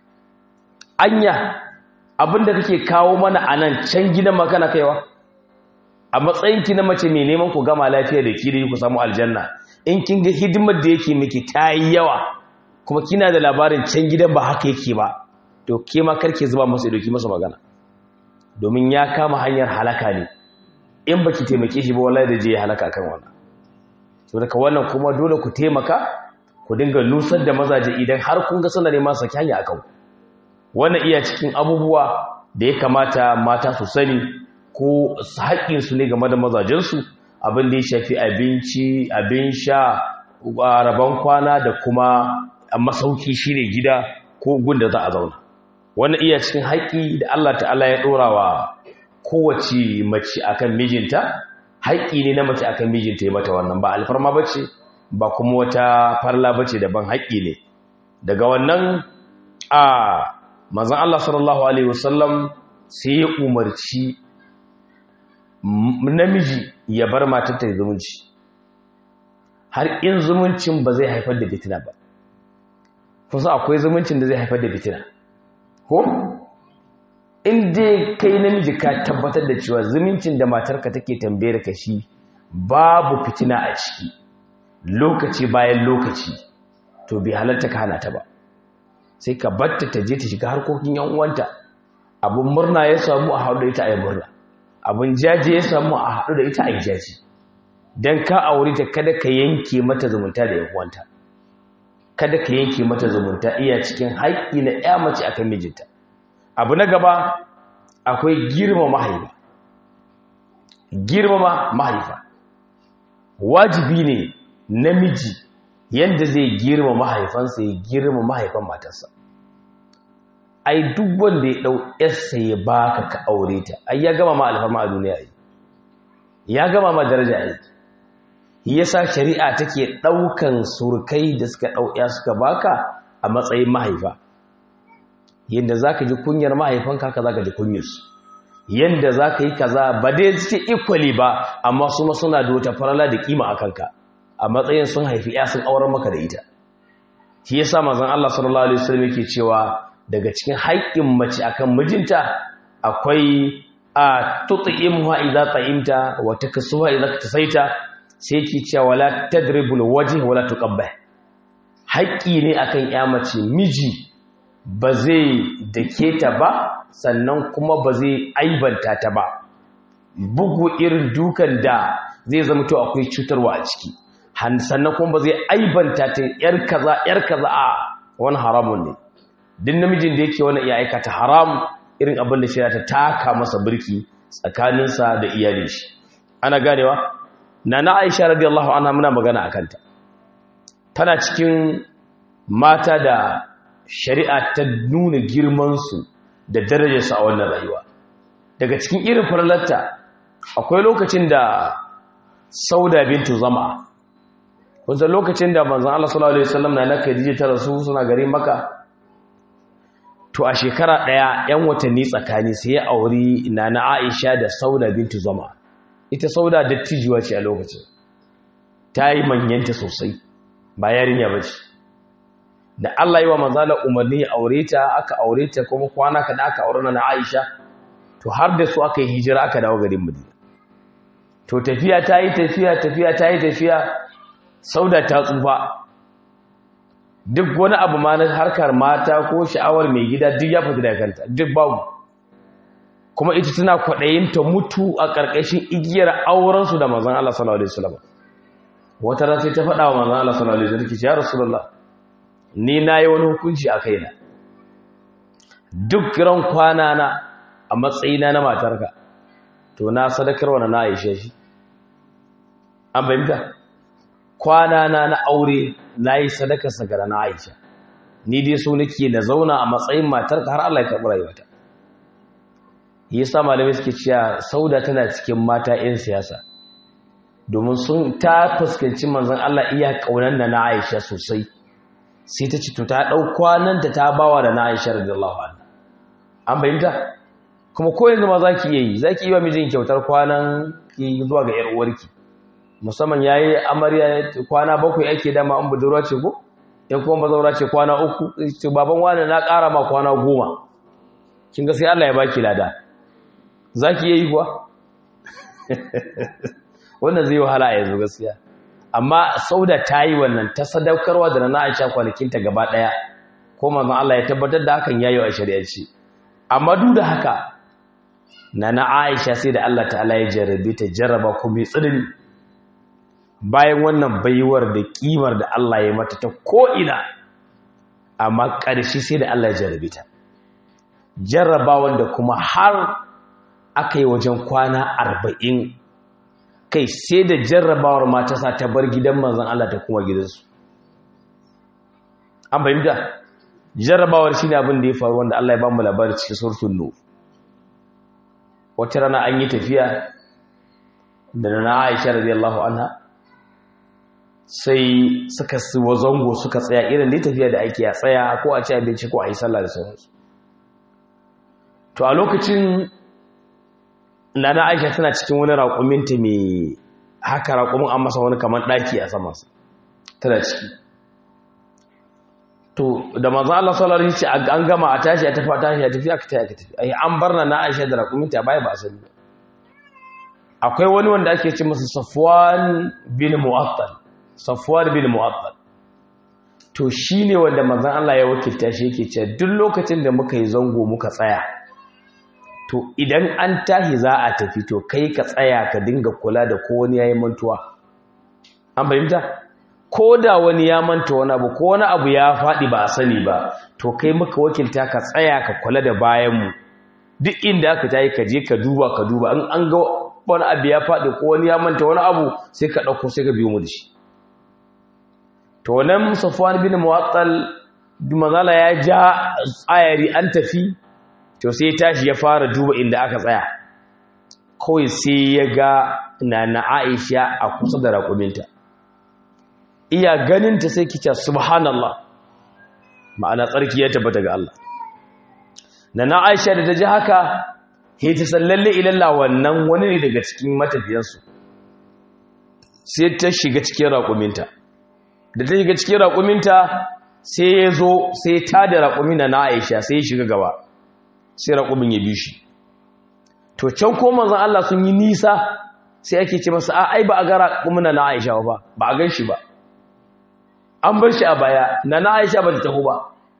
anya abin da kake kawo mana a nan can gidan makana kaiwa a matsayin ki na mace mai neman ku gama lafiya da ki da ku samu aljanna in kin ga hidimar da yake miki ta yi yawa kuma kina da labarin can gidan ba haka yake ba to ke ma karke zuba masa idoki masa magana domin ya kama hanyar halaka ne in baki taimake shi ba wallahi da je ya halaka kan wannan to daga wannan kuma dole ku taimaka ku dinga nusar da mazaje idan har kun ga suna neman saki hanya akan wannan iya cikin abubuwa da ya kamata mata su sani ko haƙƙin su ne game da mazajen su abin da ya shafi abinci abin sha rabon kwana da kuma masauki shine gida ko gunda za a zauna wannan iya cikin haƙƙi da Allah ta'ala ya ɗora wa kowace mace akan mijinta haƙƙi ne na mace akan mijinta ya mata wannan ba alfarma bace ba kuma wata farla bace daban haƙƙi ne daga wannan a manzon Allah sallallahu alaihi wasallam sai ya umarci namiji ya bar matar ta zumunci har in zumuncin ba zai haifar da fitina ba kusa akwai zumuncin da zai haifar da fitina ko in dai kai namiji ka tabbatar da cewa zumuncin da matarka take tambayar ka shi babu fitina a ciki lokaci bayan lokaci to bai halarta ka hana ta ba sai ka batta ta je ta shiga harkokin yan uwanta abun murna ya samu a haɗu da ita a yi murna abun jaje ya samu a haɗu da ita a yi jaji don ka aure ta kada ka yanke mata zumunta da yan uwanta kada ka yanke mata zumunta iya cikin haƙƙi na ya mace akan mijinta abu na gaba akwai girma mahaifa girmama mahaifa wajibi ne namiji yadda zai girma mahaifansa ya girma mahaifan matarsa ai duk wanda ya ɗau yarsa ya baka ka aure ta ai ya gama ma alfarma a duniya ai ya gama ma daraja ai yasa shari'a take ɗaukan surkai da suka ɗauya suka baka a matsayin mahaifa yadda za ka ji kunyar mahaifanka haka za ka ji kunyarsu yadda za ka yi kaza ba dai suke equally ba amma su ma suna da wata farala da kima a kanka a matsayin sun haifi ya sun auren maka da ita shi yasa manzon Allah sallallahu alaihi wasallam yake cewa daga cikin haƙƙin mace akan mijinta akwai a tut'imha idza ta'imta wa taksuha idza tasaita sai yake cewa wala tadribul wajh wala tuqabbah haƙƙi ne akan ya mace miji ba zai dake ta ba sannan kuma ba zai aibanta ta ba bugu irin dukan da zai zama to akwai cutarwa a ciki sannan kuma ba zai aibanta ta yar kaza yar kaza a wani haramun ne duk namijin da yake wani iya aikata haram irin abin da shirya ta taka masa birki tsakaninsa da iyalin shi ana ganewa na na aisha radiyallahu anha muna magana a kanta tana cikin mata da shari'a ta nuna girmansu da darajarsu a wannan rayuwa daga cikin irin farlarta akwai lokacin da sauda bintu zama wanzan lokacin da manzan Allah sallallahu Alaihi wasallam na na Khadija ta rasu suna gari maka to a shekara ɗaya 'yan watanni tsakani sai ya auri na na Aisha da sauda bintu zama ita sauda dattijuwa ce a lokacin ta yi manyanta sosai ba yarinya ba ce da Allah yi wa manzala umarni ya aure ta aka aure ta kuma kwana kada aka aure na Aisha to har da su aka yi hijira aka dawo garin Madina to tafiya ta yi tafiya tafiya ta yi tafiya sauda ta tsufa duk wani abu ma na harkar mata ko sha'awar mai gida duk ya fita daga kanta duk babu kuma ita tana kwaɗayin ta mutu a ƙarƙashin igiyar aurensu da manzon Allah sallallahu alaihi wasallam wata ran sai ta faɗa wa manzon Allah sallallahu alaihi wasallam ya rasulullah ni nayi wani hukunci a kaina duk ran kwana na a matsayina na matarka to na sadakarwa na Aisha shi an bayyana kwana na na aure nayi sadakar sa ga na Aisha ni dai so nake na zauna a matsayin matarka har Allah ya karɓi rayuwata yasa malamai suke cewa Sauda tana cikin mata 'yan siyasa domin sun ta fuskanci manzon Allah iya kaunan da na Aisha sosai sai ta ce to ta dau kwanan ta ta bawa da na Aisha radiyallahu anha an bayyana kuma ko yanzu ma zaki yi zaki yi wa mijin kyautar kwanan ki zuwa ga yar uwarki musamman yayi amarya kwana bakwai ake dama an budurwa ce ko in kuma bazaura ce kwana uku ce baban wani na ƙara ma kwana goma kin ga sai Allah ya baki lada zaki yi kuwa wannan zai wahala a yanzu gaskiya amma sauda ta yi wannan ta sadaukarwa da na Aisha kwanakinta gaba ɗaya ko manzon Allah ya tabbatar da hakan yayi a shari'arci amma duk da haka nana Aisha sai da Allah ta'ala ya jarrabe ta jarraba ko mai tsanani bayan wannan baiwar da kimar da Allah ya mata ta ko'ina amma ƙarshe sai da Allah ya jarrabe ta jarrabawan da kuma har aka yi wajen kwana arba'in kai sai da jarrabawar mata sa ta bar gidan manzan Allah ta kuma gidansu an fahimta jarrabawar shi ne abin da ya faru wanda Allah ya ba mu labarin cikin surtun nu wata rana an yi tafiya da na Aisha radiyallahu anha sai suka siwa zango suka tsaya irin da tafiya da ake a tsaya ko a ci abinci ko a yi sallah da sauransu to a lokacin nana aisha tana cikin wani raƙuminta mai haka raƙumin an masa wani kamar ɗaki a samansa tana ciki to da manzan Allah sallallahu alaihi ce an gama a tashi a tafi a tashi a tafi aka tafi aka tafi ai an bar na aisha da raƙuminta a baya ba a sani ba akwai wani wanda ake ce masa safwan bin mu'attal safwan bin mu'attal to shine wanda manzan Allah ya wakilta shi yake cewa duk lokacin da muka yi zango muka tsaya to idan an tahi za a tafi to kai ka tsaya ka dinga kula da ko wani yayi mantuwa an fahimta ko da wani ya manta wani abu ko wani abu ya faɗi ba a sani ba to kai muka wakilta ka tsaya ka kula da bayanmu duk inda aka tayi ka je ka duba ka duba in an ga wani abu ya faɗi ko wani ya manta wani abu sai ka ɗauko sai ka biyo mu da shi to nan safwan bin muwattal manzala ya ja tsayari an tafi to sai tashi ya fara duba inda aka tsaya kawai sai ya ga na Aisha a kusa da raƙuminta iya ganinta sai kice subhanallah ma'ana tsarki ya tabbata ga Allah na na Aisha da ta ji haka he ta sallalle ilalla wannan wani ne daga cikin matafiyansu sai ta shiga cikin raƙuminta da ta shiga cikin raƙuminta sai ya zo sai ta da raƙumin na Aisha sai ya shiga gaba sai raƙumin ya bi shi to can ko manzon Allah sun yi nisa sai ake ce masa a ai ba a ga raƙumin na Aisha ba ba a gan shi ba an bar shi a baya na na Aisha ba ta taho ba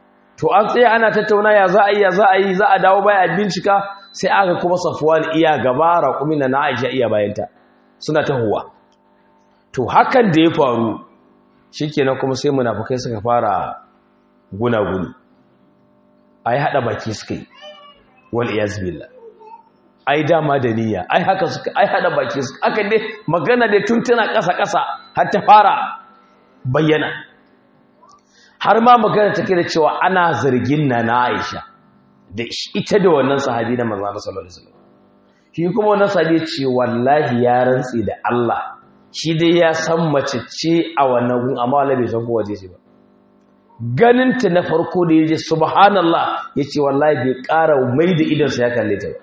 to an tsaye ana tattauna ya za a yi ya za a yi za a dawo baya a bincika sai aka kuma safuwan iya gaba raƙumi na aisha iya bayanta suna tahowa to hakan da ya faru shikenan kuma sai munafukai suka fara gunaguni ai hada baki suka yi wal iyaz billah ai dama da niyya ai haka suka ai hada baki suka aka dai magana da tun tana kasa kasa har ta fara bayyana har ma magana take da cewa ana zargin na na Aisha da ita da wannan sahabi na manzo sallallahu alaihi wasallam shi kuma wannan sahabi ce wallahi ya rantsi da Allah shi dai ya san mace ce a wannan gun amma wallahi bai san ko waje ce ba ganinta na farko da yaje subhanallah yace wallahi bai ƙara mai da idan sa ya kalle ta ba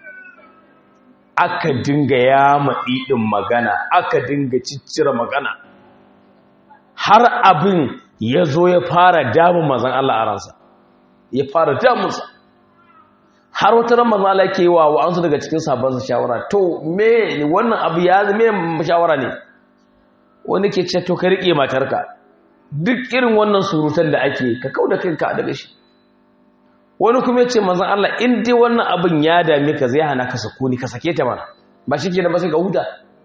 aka dinga yama ɗin magana aka dinga ciccire magana har abin ya zo ya fara damun mazan Allah a ransa ya fara damunsa har wata ran mazan Allah ke yi wa wa'ansu daga cikin sabon shawara to me wannan abu ya me shawara ne wani ke ce to ka riƙe matarka duk irin wannan surutan da ake ka kau da kanka daga shi wani kuma ya ce mazan Allah in dai wannan abin ya dame ka zai hana ka sako ni ka sake ta mana ba shi ke da ba sai ka huta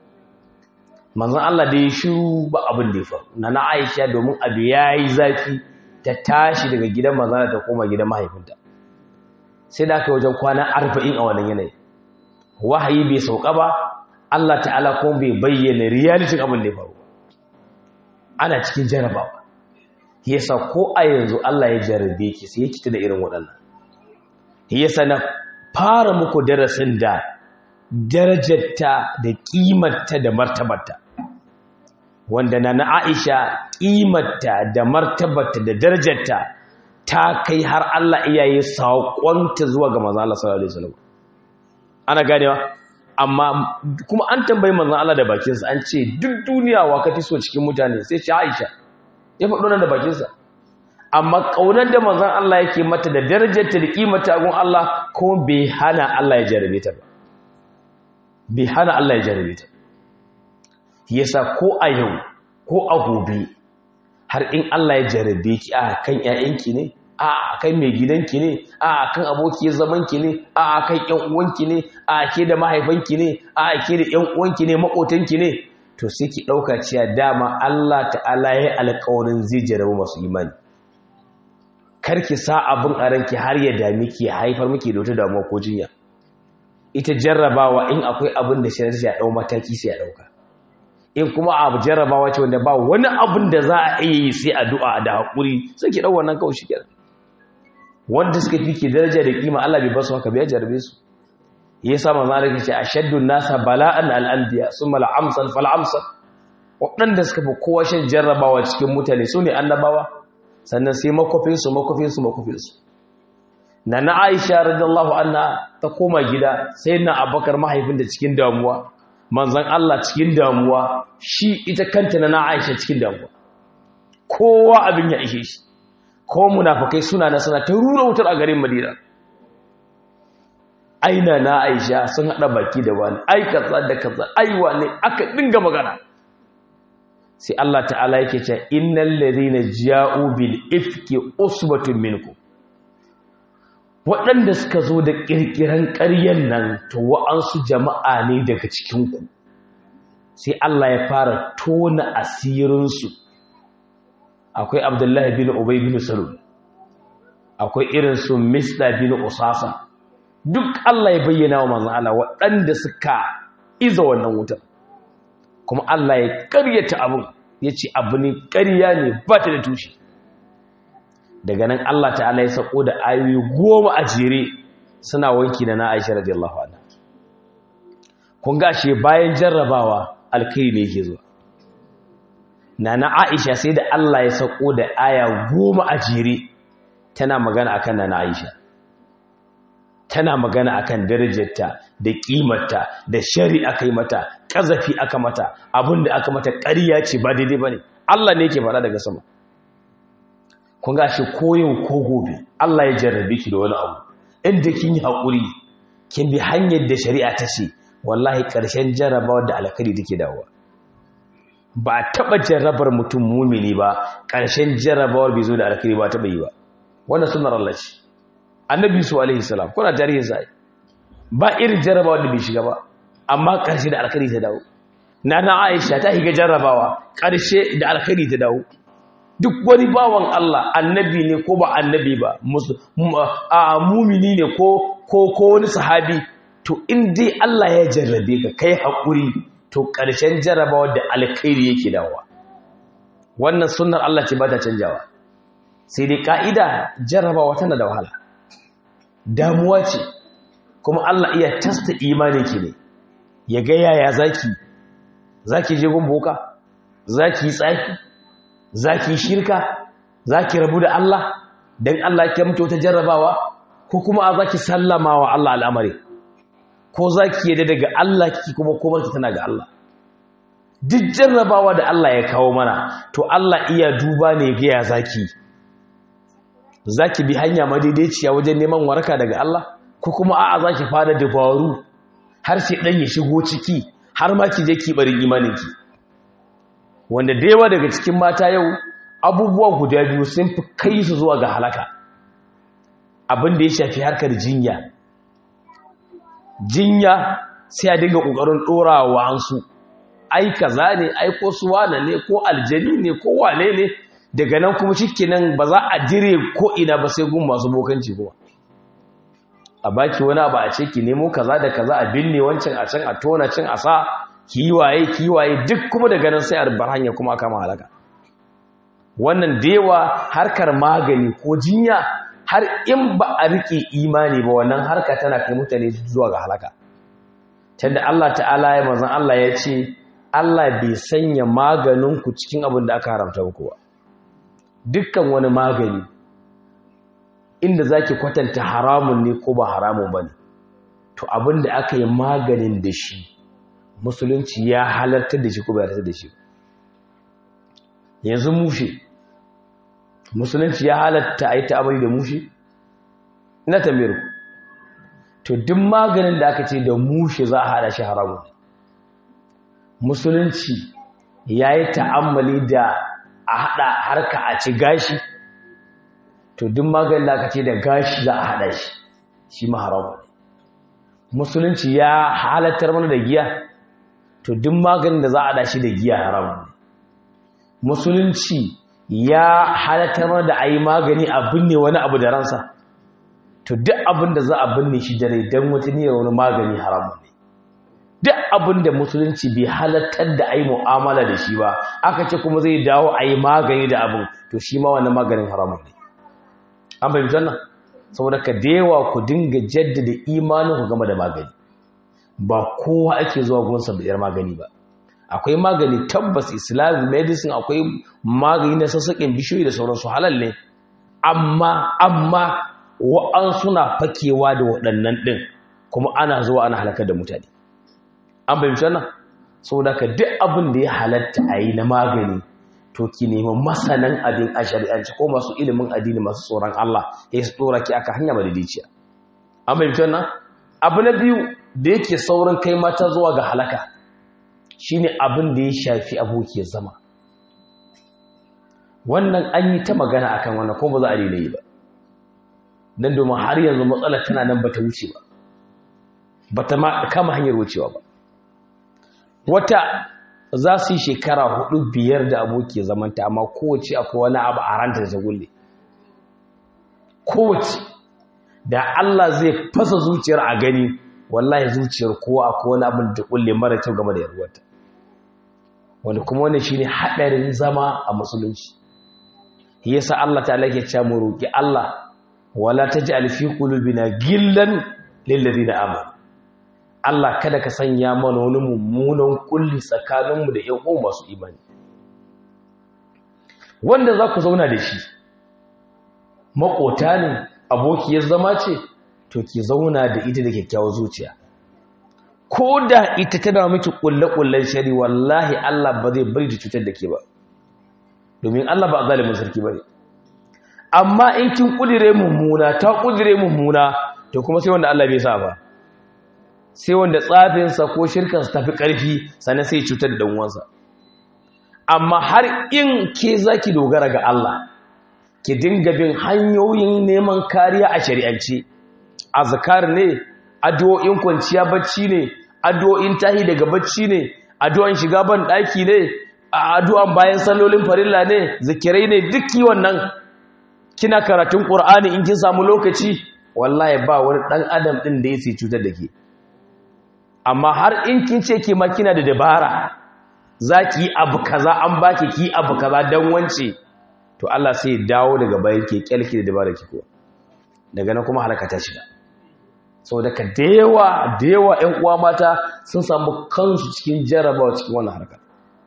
manzon Allah da ya shiru ba abin da ya faru na na Aisha domin abu ya yi zafi ta tashi daga gidan manzon ta koma gidan mahaifinta sai da aka wajen kwana arba'in a wannan yanayi wahayi bai sauka ba Allah ta'ala kuma bai bayyana realitin abin da ya faru ana cikin jarabawa yasa ko a yanzu Allah ya jarabe ki sai ya kita da irin waɗannan yasa na fara muku darasin da darajarta da ƙimarta da martabarta wanda na na Aisha ƙimarta da martabarta da darajarta ta kai har Allah iyaye saƙonta zuwa ga manzon Allah sallallahu alaihi wasallam ana ganewa amma kuma an tambayi manzon Allah da bakinsa an ce duk duniya wa ka fi so cikin mutane sai ce Aisha ya faɗo nan da bakinsa amma ƙaunar da manzon Allah yake mata da darajarta da ƙimarta a gun Allah ko bai hana Allah ya jarabe ta ba bai hana Allah ya jarabe ta yasa ko a yau ko a gobe har in Allah ya jarabe ki a kan ƴaƴanki ne a kan mai gidanki ne a kan abokiyar zamanki ne a kan ƴan uwanki ne a ke da mahaifanki ne a ke da ƴan uwanki ne makotanki ne to sai ki ɗauka cewa dama Allah ta'ala ya alƙawarin zai jarabu masu imani karki sa abin a ranki har ya dami ki haifar miki da wata damuwa ko jinya ita jarrabawa in akwai abin da shari'a ya dau mataki sai ya dauka in kuma abu jarrabawa ce wanda ba wani abin da za a iya yi sai addu'a da hakuri sai ki dau wannan kawai shikenan wanda suka fi ki daraja da kima Allah bai basu haka bai jarrabe su yasa manzo Allah ce ashaddu nasa bala'an al-anbiya summa al-amsal fal-amsal waɗanda suka fi kowa shan jarrabawa cikin mutane su ne annabawa sannan sai makofinsu makofinsu makofinsu na na aisha radiyallahu anha ta koma gida sai na abakar mahaifin da cikin damuwa manzan Allah cikin damuwa shi ita kanta na na aisha cikin damuwa kowa abin ya ishe shi ko munafakai suna na suna ta rura wutar a garin madina aina na aisha sun hada baki da wani ai kaza da kaza ai wani aka dinga magana sai Allah ta'ala yake cewa innal ladhina ja'u bil ifki usbatun minkum waɗanda suka zo da ƙirƙiran ƙaryan nan to wa'ansu jama'a ne daga cikinku sai Allah ya fara tona asirinsu akwai abdullahi bin ubay bin salul akwai irin su mista bin usasa duk Allah ya bayyana wa manzon Allah waɗanda suka iza wannan wutar kuma Allah ya ƙaryata abin ya ce abu ne ƙarya ne ba ta da tushe daga nan Allah ta'ala ya sako da ayoyi goma a jere suna wanki da na Aisha radiyallahu anha kun ga she bayan jarrabawa alkai ne yake zuwa nana Aisha sai da Allah ya sako da aya goma a jere tana magana akan nana Aisha tana magana akan darajarta da kimarta da shari'a kai mata kazafi aka mata abinda aka mata ƙarya ce ba daidai bane Allah ne yake faɗa daga sama kun ga shi koyin ko gobe Allah ya jarrabe ki da wani abu inda kin yi haƙuri kin bi hanyar da shari'a ta ce wallahi ƙarshen jarrabawar da alkhairi take dawowa ba taɓa jarrabar mutum mumini ba ƙarshen jarrabawar bai zo da alkhairi ba taɓa yi ba wannan sunnar Allah ce annabi su alaihi salam kuna tarihin sai ba irin jarrabawa da bai shiga ba amma karshe da alkhairi ta dawo nana Aisha ta higa jarrabawa karshe da alkhairi ta dawo duk wani bawan Allah annabi ne ko ba annabi ba a mumini ne ko ko ko wani sahabi to in dai Allah ya jarrabe ka kai hakuri to ƙarshen jarrabawa da alkhairi yake dawowa wannan sunnar Allah ce ba ta canjawa sai dai ka'ida jarrabawa tana da wahala damuwa ce kuma Allah iya tasta imaninki ne ya ga yaya zaki zaki je gun boka zaki tsaki zaki shirka zaki rabu da Allah dan Allah ya mutu ta jarrabawa ko kuma a zaki sallama wa Allah al'amari ko zaki yadda daga Allah kiki kuma komar ki tana ga Allah duk jarrabawa da Allah ya kawo mana to Allah iya duba ne ga ya zaki zaki bi hanya madaidaiciya wajen neman waraka daga Allah ko kuma a'a zaki fara dabaru har sai dan ya shigo ciki har ma ki je ki barin imaninki wanda da yawa daga cikin mata yau abubuwa guda biyu sun fi kai su zuwa ga halaka abin da ya shafi harkar jinya jinya sai a dinga kokarin dorawa ansu ai kaza ne ai ko suwana ne ko aljani ne ko wane ne daga nan kuma shikenan ba za a dire ko ina ba sai gun masu bokanci kuma a baki wani abu a ce ki nemo kaza da kaza a binne wancan a can a tona can a sa kiwaye kiwaye duk kuma daga nan sai a rubar hanya kuma aka halaka wannan dewa harkar magani ko jinya har in ba a rike imani ba wannan harka tana kai mutane zuwa ga halaka tunda Allah ta'ala ya manzon Allah ya ce Allah bai sanya maganin ku cikin abin da aka haramta muku ba dukkan wani magani inda zaki kwatanta haramun ne ko ba haramun bane to abin da aka yi maganin da shi musulunci ya halartar da shi ko bai halartar da shi yanzu mushe musulunci ya halatta a yi ta'amari da mushe ina tambayar ku to duk maganin da aka ce da mushe za a hada shi haramun musulunci ya yi ta'ammali da a hada harka a ci gashi to duk maganin da aka ce da gashi za a hada shi shi ma haramun musulunci ya halattar mana da giya to duk maganin da za a dashi da giya haram musulunci ya halattar mana da a yi magani a binne wani abu da ransa to duk abin da za a binne shi da rai don wata niyyar wani magani haram ne duk abin da musulunci bai halattar da a yi mu'amala da shi ba aka ce kuma zai dawo a yi magani da abin to shi ma wani maganin haram ne an bai nan saboda ka dewa ku dinga jaddada imanin ku game da magani ba kowa ake zuwa gunsa da yar magani ba akwai magani tabbas islamic medicine akwai magani na sassaƙin bishiyoyi da sauransu halal ne amma amma wa'an suna fakewa da waɗannan ɗin kuma ana zuwa ana halakar da mutane an fahimci wannan saboda ka duk abin da ya halatta a yi na magani to ki nemi masanan abin a shari'anci ko masu ilimin addini masu tsoron Allah ya su tsora ki aka hanya madadiciya an fahimci wannan abu na biyu da yake saurin kai mata zuwa ga halaka shine abin da ya shafi aboki zama wannan an yi ta magana akan wannan ko ba za a daina yi ba dan domin har yanzu matsalar tana nan bata wuce ba bata ma kama hanyar wucewa ba wata za su yi shekara hudu biyar da aboki zamanta amma kowace akwai wani abu a ranta da ta gulle kowace da Allah zai fasa zuciyar a gani wallahi zuciyar kowa akwai wani abin da kulle mara kyau game da yarwarta wanda kuma wannan shine hadarin zama a musulunci yasa Allah ta'ala ke cewa mu roki Allah wala taj'al fi qulubina gillan lil ladina amanu Allah kada ka sanya mana wani mummunan kulli tsakaninmu da ƴan uwa masu imani wanda za ku zauna da shi makota ne abokiyar zama ce to ki zauna da ita da kyakkyawar zuciya ko da ita tana miki kulle-kullen shari wallahi Allah ba zai bari ta cutar da ke ba domin Allah ba zalimin sarki bane amma in kin kudire mummuna ta kudire mummuna to kuma sai wanda Allah bai sa ba sai wanda tsafinsa ko shirkansa tafi ƙarfi sannan sai cutar da ɗan'uwansa amma har in ke za ki dogara ga Allah ki dinga bin hanyoyin neman kariya a shari'ance azkar ne addu'o'in kwanciya bacci ne addu'o'in tahi daga bacci ne addu'an shiga ban daki ne addu'an bayan sallolin farilla ne zikirai ne duk wannan kina karatun qur'ani in kin samu lokaci wallahi ba wani dan adam din da yake cutar da ke amma har in kin ce ke ma kina da dabara zaki yi abu kaza an baki ki abu kaza dan wance to Allah sai ya dawo daga bayan ke kyalki da dabara ki ko daga nan kuma halaka ta shiga saboda ka dewa dewa ƴan uwa mata sun samu kansu cikin jarabawa cikin wannan harkar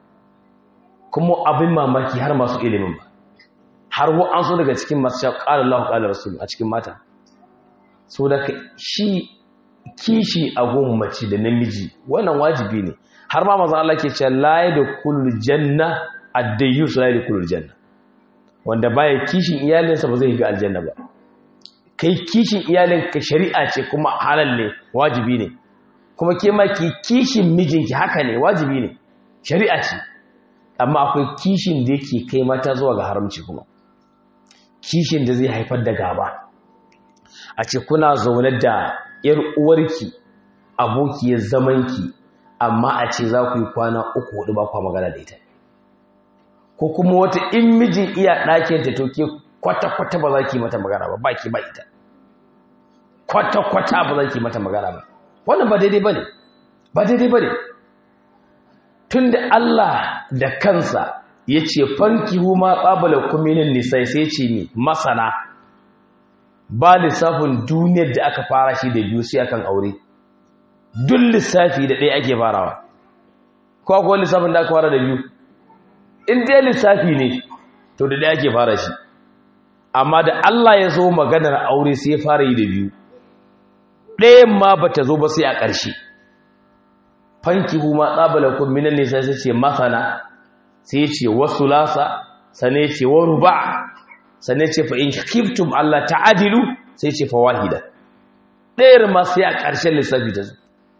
kuma abin mamaki har masu ilimin ba har wa an so daga cikin masu sha qala Allahu qala rasul a cikin mata saboda shi kishi a mace da namiji wannan wajibi ne har ma manzo Allah ke cewa la yadkhulul janna ad-dayyus la yadkhulul janna wanda baya kishin iyalinsa ba zai ga aljanna ba kai kishin iyalinka shari'a ce kuma halal ne wajibi ne kuma ke ma ki kishin mijinki haka ne wajibi ne shari'a ce amma akwai kishin da yake kai mata zuwa ga haramci kuma kishin da zai haifar da gaba a ce kuna zaune da yar uwarki abokiyar zamanki amma a ce za ku yi kwana uku hudu ba kwa magana da ita ko kuma wata in mijin iya ɗakinta to ke kwata-kwata ba za ki mata magana ba ba ki ba ita kwata-kwata ba za ki mata magana ba wannan ba daidai ba ne ba daidai ba ne tun da Allah da kansa ya ce fanki huma ƙabala kuminin nisai sai ce ne masana ba lissafin duniyar da aka fara shi da biyu sai akan aure duk lissafi da ɗaya ake farawa ko akwai lissafin da aka fara da biyu in dai lissafi ne to da ɗaya ake fara shi amma da Allah ya zo maganar aure sai ya fara yi da biyu ɗayan ma ba ta zo ba sai a ƙarshe fanki huma tsabalakun minan nisa sai ce masana sai ce wasu lasa sane ce wa ruba sane ce fa in kiftum Allah ta'adilu sai ce fa wahida ɗayar ma sai a ƙarshen lissafi ta zo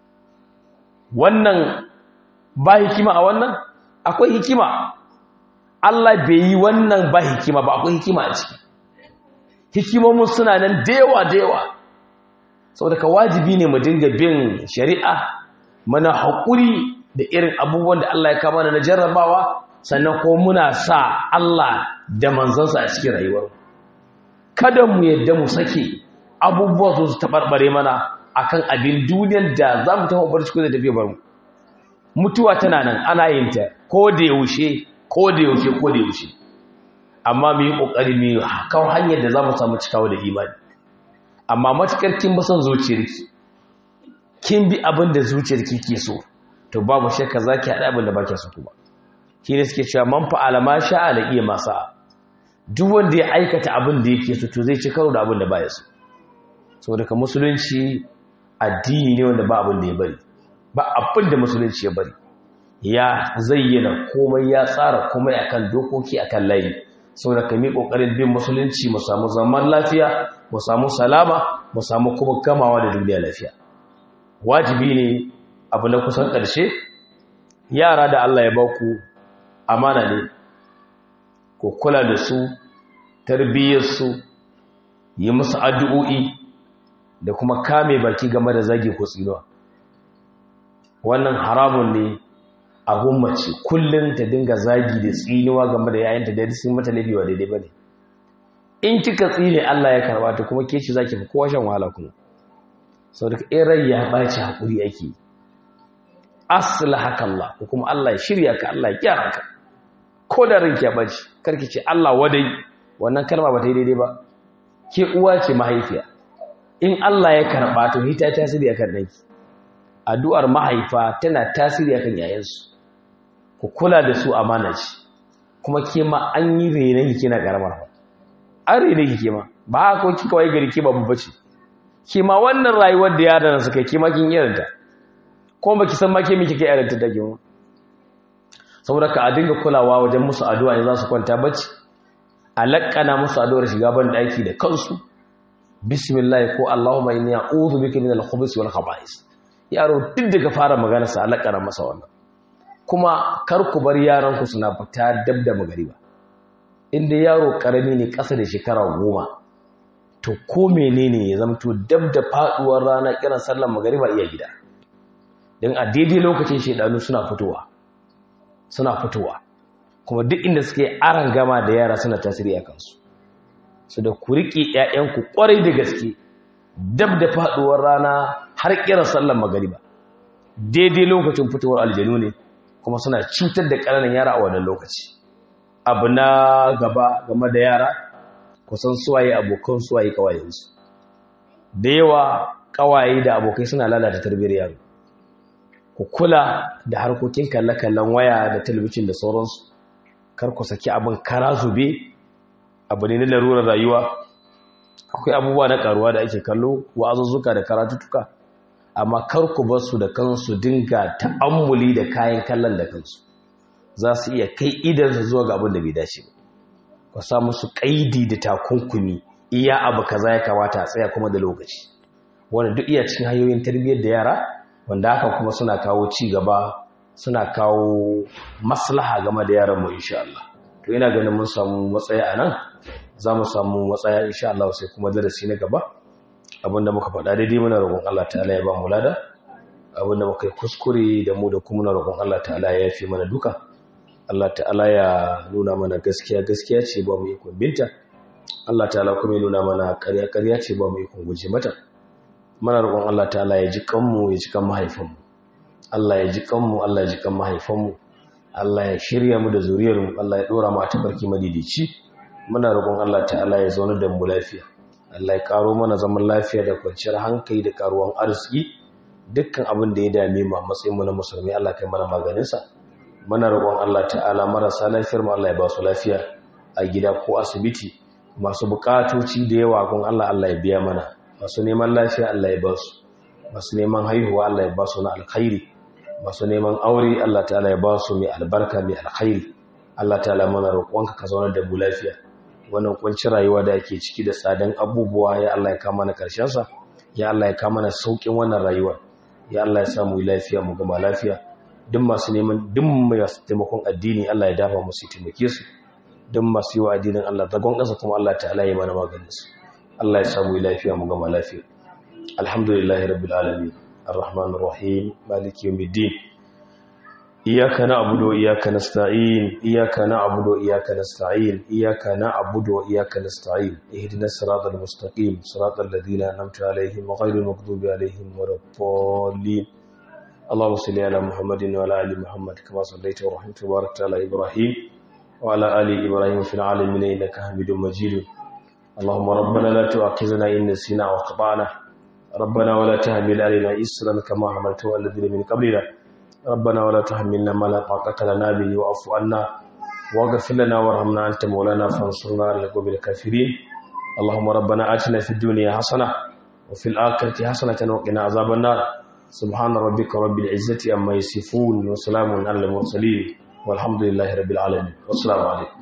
wannan ba hikima a wannan akwai hikima Allah bai yi wannan ba hikima ba akwai hikima a ciki hikimomin suna nan da yawa da yawa saboda ka wajibi ne mu dinga bin shari'a mana haƙuri da irin abubuwan da Allah ya kama na jarrabawa sannan ko muna sa Allah da manzansa a cikin rayuwar kada mu yadda mu sake abubuwa su taɓarɓare mana akan abin duniyar da za mu taɓa barci ko da tafiya bar mu mutuwa tana nan ana yin ta ko da yaushe ko da yaushe ko da yaushe amma mu yi ƙoƙari mu yi kawo hanyar da za mu samu cikawa da imani amma matuƙar kin ba son zuciyarki kin bi abin da zuciyarki ke so to babu shakka za ki haɗa abin da ba ke so kuma shi ne suke cewa man fa'ala ma sha'a da iya masa duk wanda ya aikata abin da yake so to zai ci karo da abin da ba ya so saboda ka musulunci addini ne wanda ba abin da ya bari ba abin da musulunci ya bari ya zayyana komai ya tsara komai akan dokoki akan layi saboda ka mi kokarin bin musulunci mu samu zaman lafiya mu samu salama mu samu kuma gamawa da duniya lafiya wajibi ne abu na kusan ƙarshe yara da Allah ya baku amana ne ku kula da su tarbiyyarsu yi musu addu'o'i da kuma kame baki game da zagi ko tsinuwa wannan haramun ne a gummace kullum ta dinga zagi da tsinuwa game da yayanta da sun mata laifi wa daidai bane in kika tsine Allah ya karba ta kuma ke ci zaki fi kowa shan wahala kuma sau daga in rai ya ɓaci haƙuri ake asila haka Allah ko kuma Allah ya shirya ka Allah ya gyara ka ko da ranki ya ɓaci karki ce Allah wadai wannan kalma ba ta yi daidai ba ke uwa ce mahaifiya in Allah ya karɓa to hita tasiri akan ɗanki addu'ar mahaifa tana tasiri akan yayansu ku kula da su amana ce kuma ke ma an yi renon ki kina karamar an rene ki ke ma ba haka kika wai gari ke babu bace ke ma wannan rayuwar da yaran suka ke ma kin irinta ko baki san ma ke miki kai irinta da ke saboda ka a dinga kulawa wajen musu addu'a in za su kwanta bacci a lakkana musu addu'ar shiga ban daki da kansu bismillah ko allahumma inni a'udhu bika min al-khubuthi wal khaba'is yaro duk daga fara magana sa alakara masa wannan kuma kar ku bar yaran ku suna fita dab da magariba inda yaro karami ne ƙasa da shekara goma to ko menene ya zamto dab da faduwar rana kiran sallar magariba iya gida don a daidai lokacin shaidanu suna fitowa suna fitowa kuma duk inda suke aran gama da yara suna tasiri a kansu su da ku riƙe 'ya'yanku ƙwarai da gaske dab da faduwar rana har kiran sallar magariba daidai lokacin fitowar aljanu ne kuma suna cutar da ƙananan yara a wannan lokaci abu na gaba game da yara kusan suwaye abokan suwaye kawayensu da yawa kawaye da abokai suna lalata tarbiyyar yaro ku kula da harkokin kalle-kallen waya da talabijin da sauransu kar ku saki abin kara zube abu ne na larurar rayuwa akwai abubuwa na karuwa da ake kallo wa'azuzzuka da karatutuka amma kar ku bar su da kansu dinga ta'ammuli da kayan kallon da kansu za su iya kai idansu zuwa ga abin da bai dace ba ku sa musu kaidi da takunkumi iya abu kaza ya kamata a tsaya kuma da lokaci wanda duk iya cikin hanyoyin tarbiyyar da yara wanda haka kuma suna kawo ci gaba suna kawo maslaha game da yaran mu insha Allah to ina ganin mun samu matsaya anan za mu samu matsaya insha Allah sai kuma darasi na gaba abinda muka faɗa daidai muna roƙon Allah ta'ala ya ba mu lada abinda muka yi kuskure da mu da kuma muna roƙon Allah ta'ala ya yafe mana duka Allah ta'ala ya nuna mana gaskiya gaskiya ce ba mu ikon binta Allah ta'ala kuma ya nuna mana ƙarya ƙarya ce ba mu ikon guje mata muna roƙon Allah ta'ala ya ji kanmu ya ji kan mahaifanmu Allah ya ji kanmu Allah ya ji kan mahaifanmu Allah ya shirya mu da zuriyarmu Allah ya dora mu a tabarki madidici muna roƙon Allah ta'ala ya zauna da mu lafiya Allah ya karo mana zaman lafiya da kwanciyar hankali da karuwan arziki dukkan abin da ya dame mu a matsayin mu na musulmi Allah kai mana maganin sa muna roƙon Allah ta'ala marasa lafiyar mu Allah ya ba su lafiya a gida ko asibiti masu bukatoci da yawa gun Allah Allah ya biya mana masu neman lafiya Allah ya ba su masu neman haihuwa Allah ya ba su na alkhairi masu neman aure Allah ta'ala ya ba su mai albarka mai alkhairi Allah ta'ala mana roƙonka ka zaunar da mu lafiya wannan kuncin rayuwa da ake ciki da tsadan abubuwa ya Allah ya kama na karshen sa ya Allah ya kama na saukin wannan rayuwa ya Allah ya samu lafiya mu gama lafiya duk masu neman duk mai taimakon addini Allah ya dafa musu taimake su duk masu yi wa addinin Allah zagon ƙasa kuma Allah ta'ala ya mana maganin su Allah ya samu lafiya mu gama lafiya alhamdulillahi rabbil alamin arrahmanir rahim maliki yawmiddin iyyaka na'budu wa iyyaka nasta'in iyyaka na'budu wa iyyaka nasta'in iyyaka na'budu wa iyyaka nasta'in ihdinas siratal mustaqim siratal ladzina an'amta alaihim ghayril maghdubi alaihim waladdallin اللهم صل على محمد وعلى ال محمد كما صليت ورحمت وباركت على ابراهيم وعلى ال ابراهيم في العالمين انك حميد مجيد اللهم ربنا لا تؤاخذنا إن نسينا وأخطأنا ربنا ولا تحمل علينا إسرا كما حملته على الذين من قبلنا ربنا ولا تحملنا ما لا طاقة لنا به واعف عنا واغفر لنا وارحمنا أنت مولانا فانصرنا على القوم الكافرين اللهم ربنا آتنا في الدنيا حسنة وفي الآخرة حسنة وقنا عذاب النار سبحان ربك رب العزة عما يصفون وسلام على المرسلين والحمد لله رب العالمين والسلام عليكم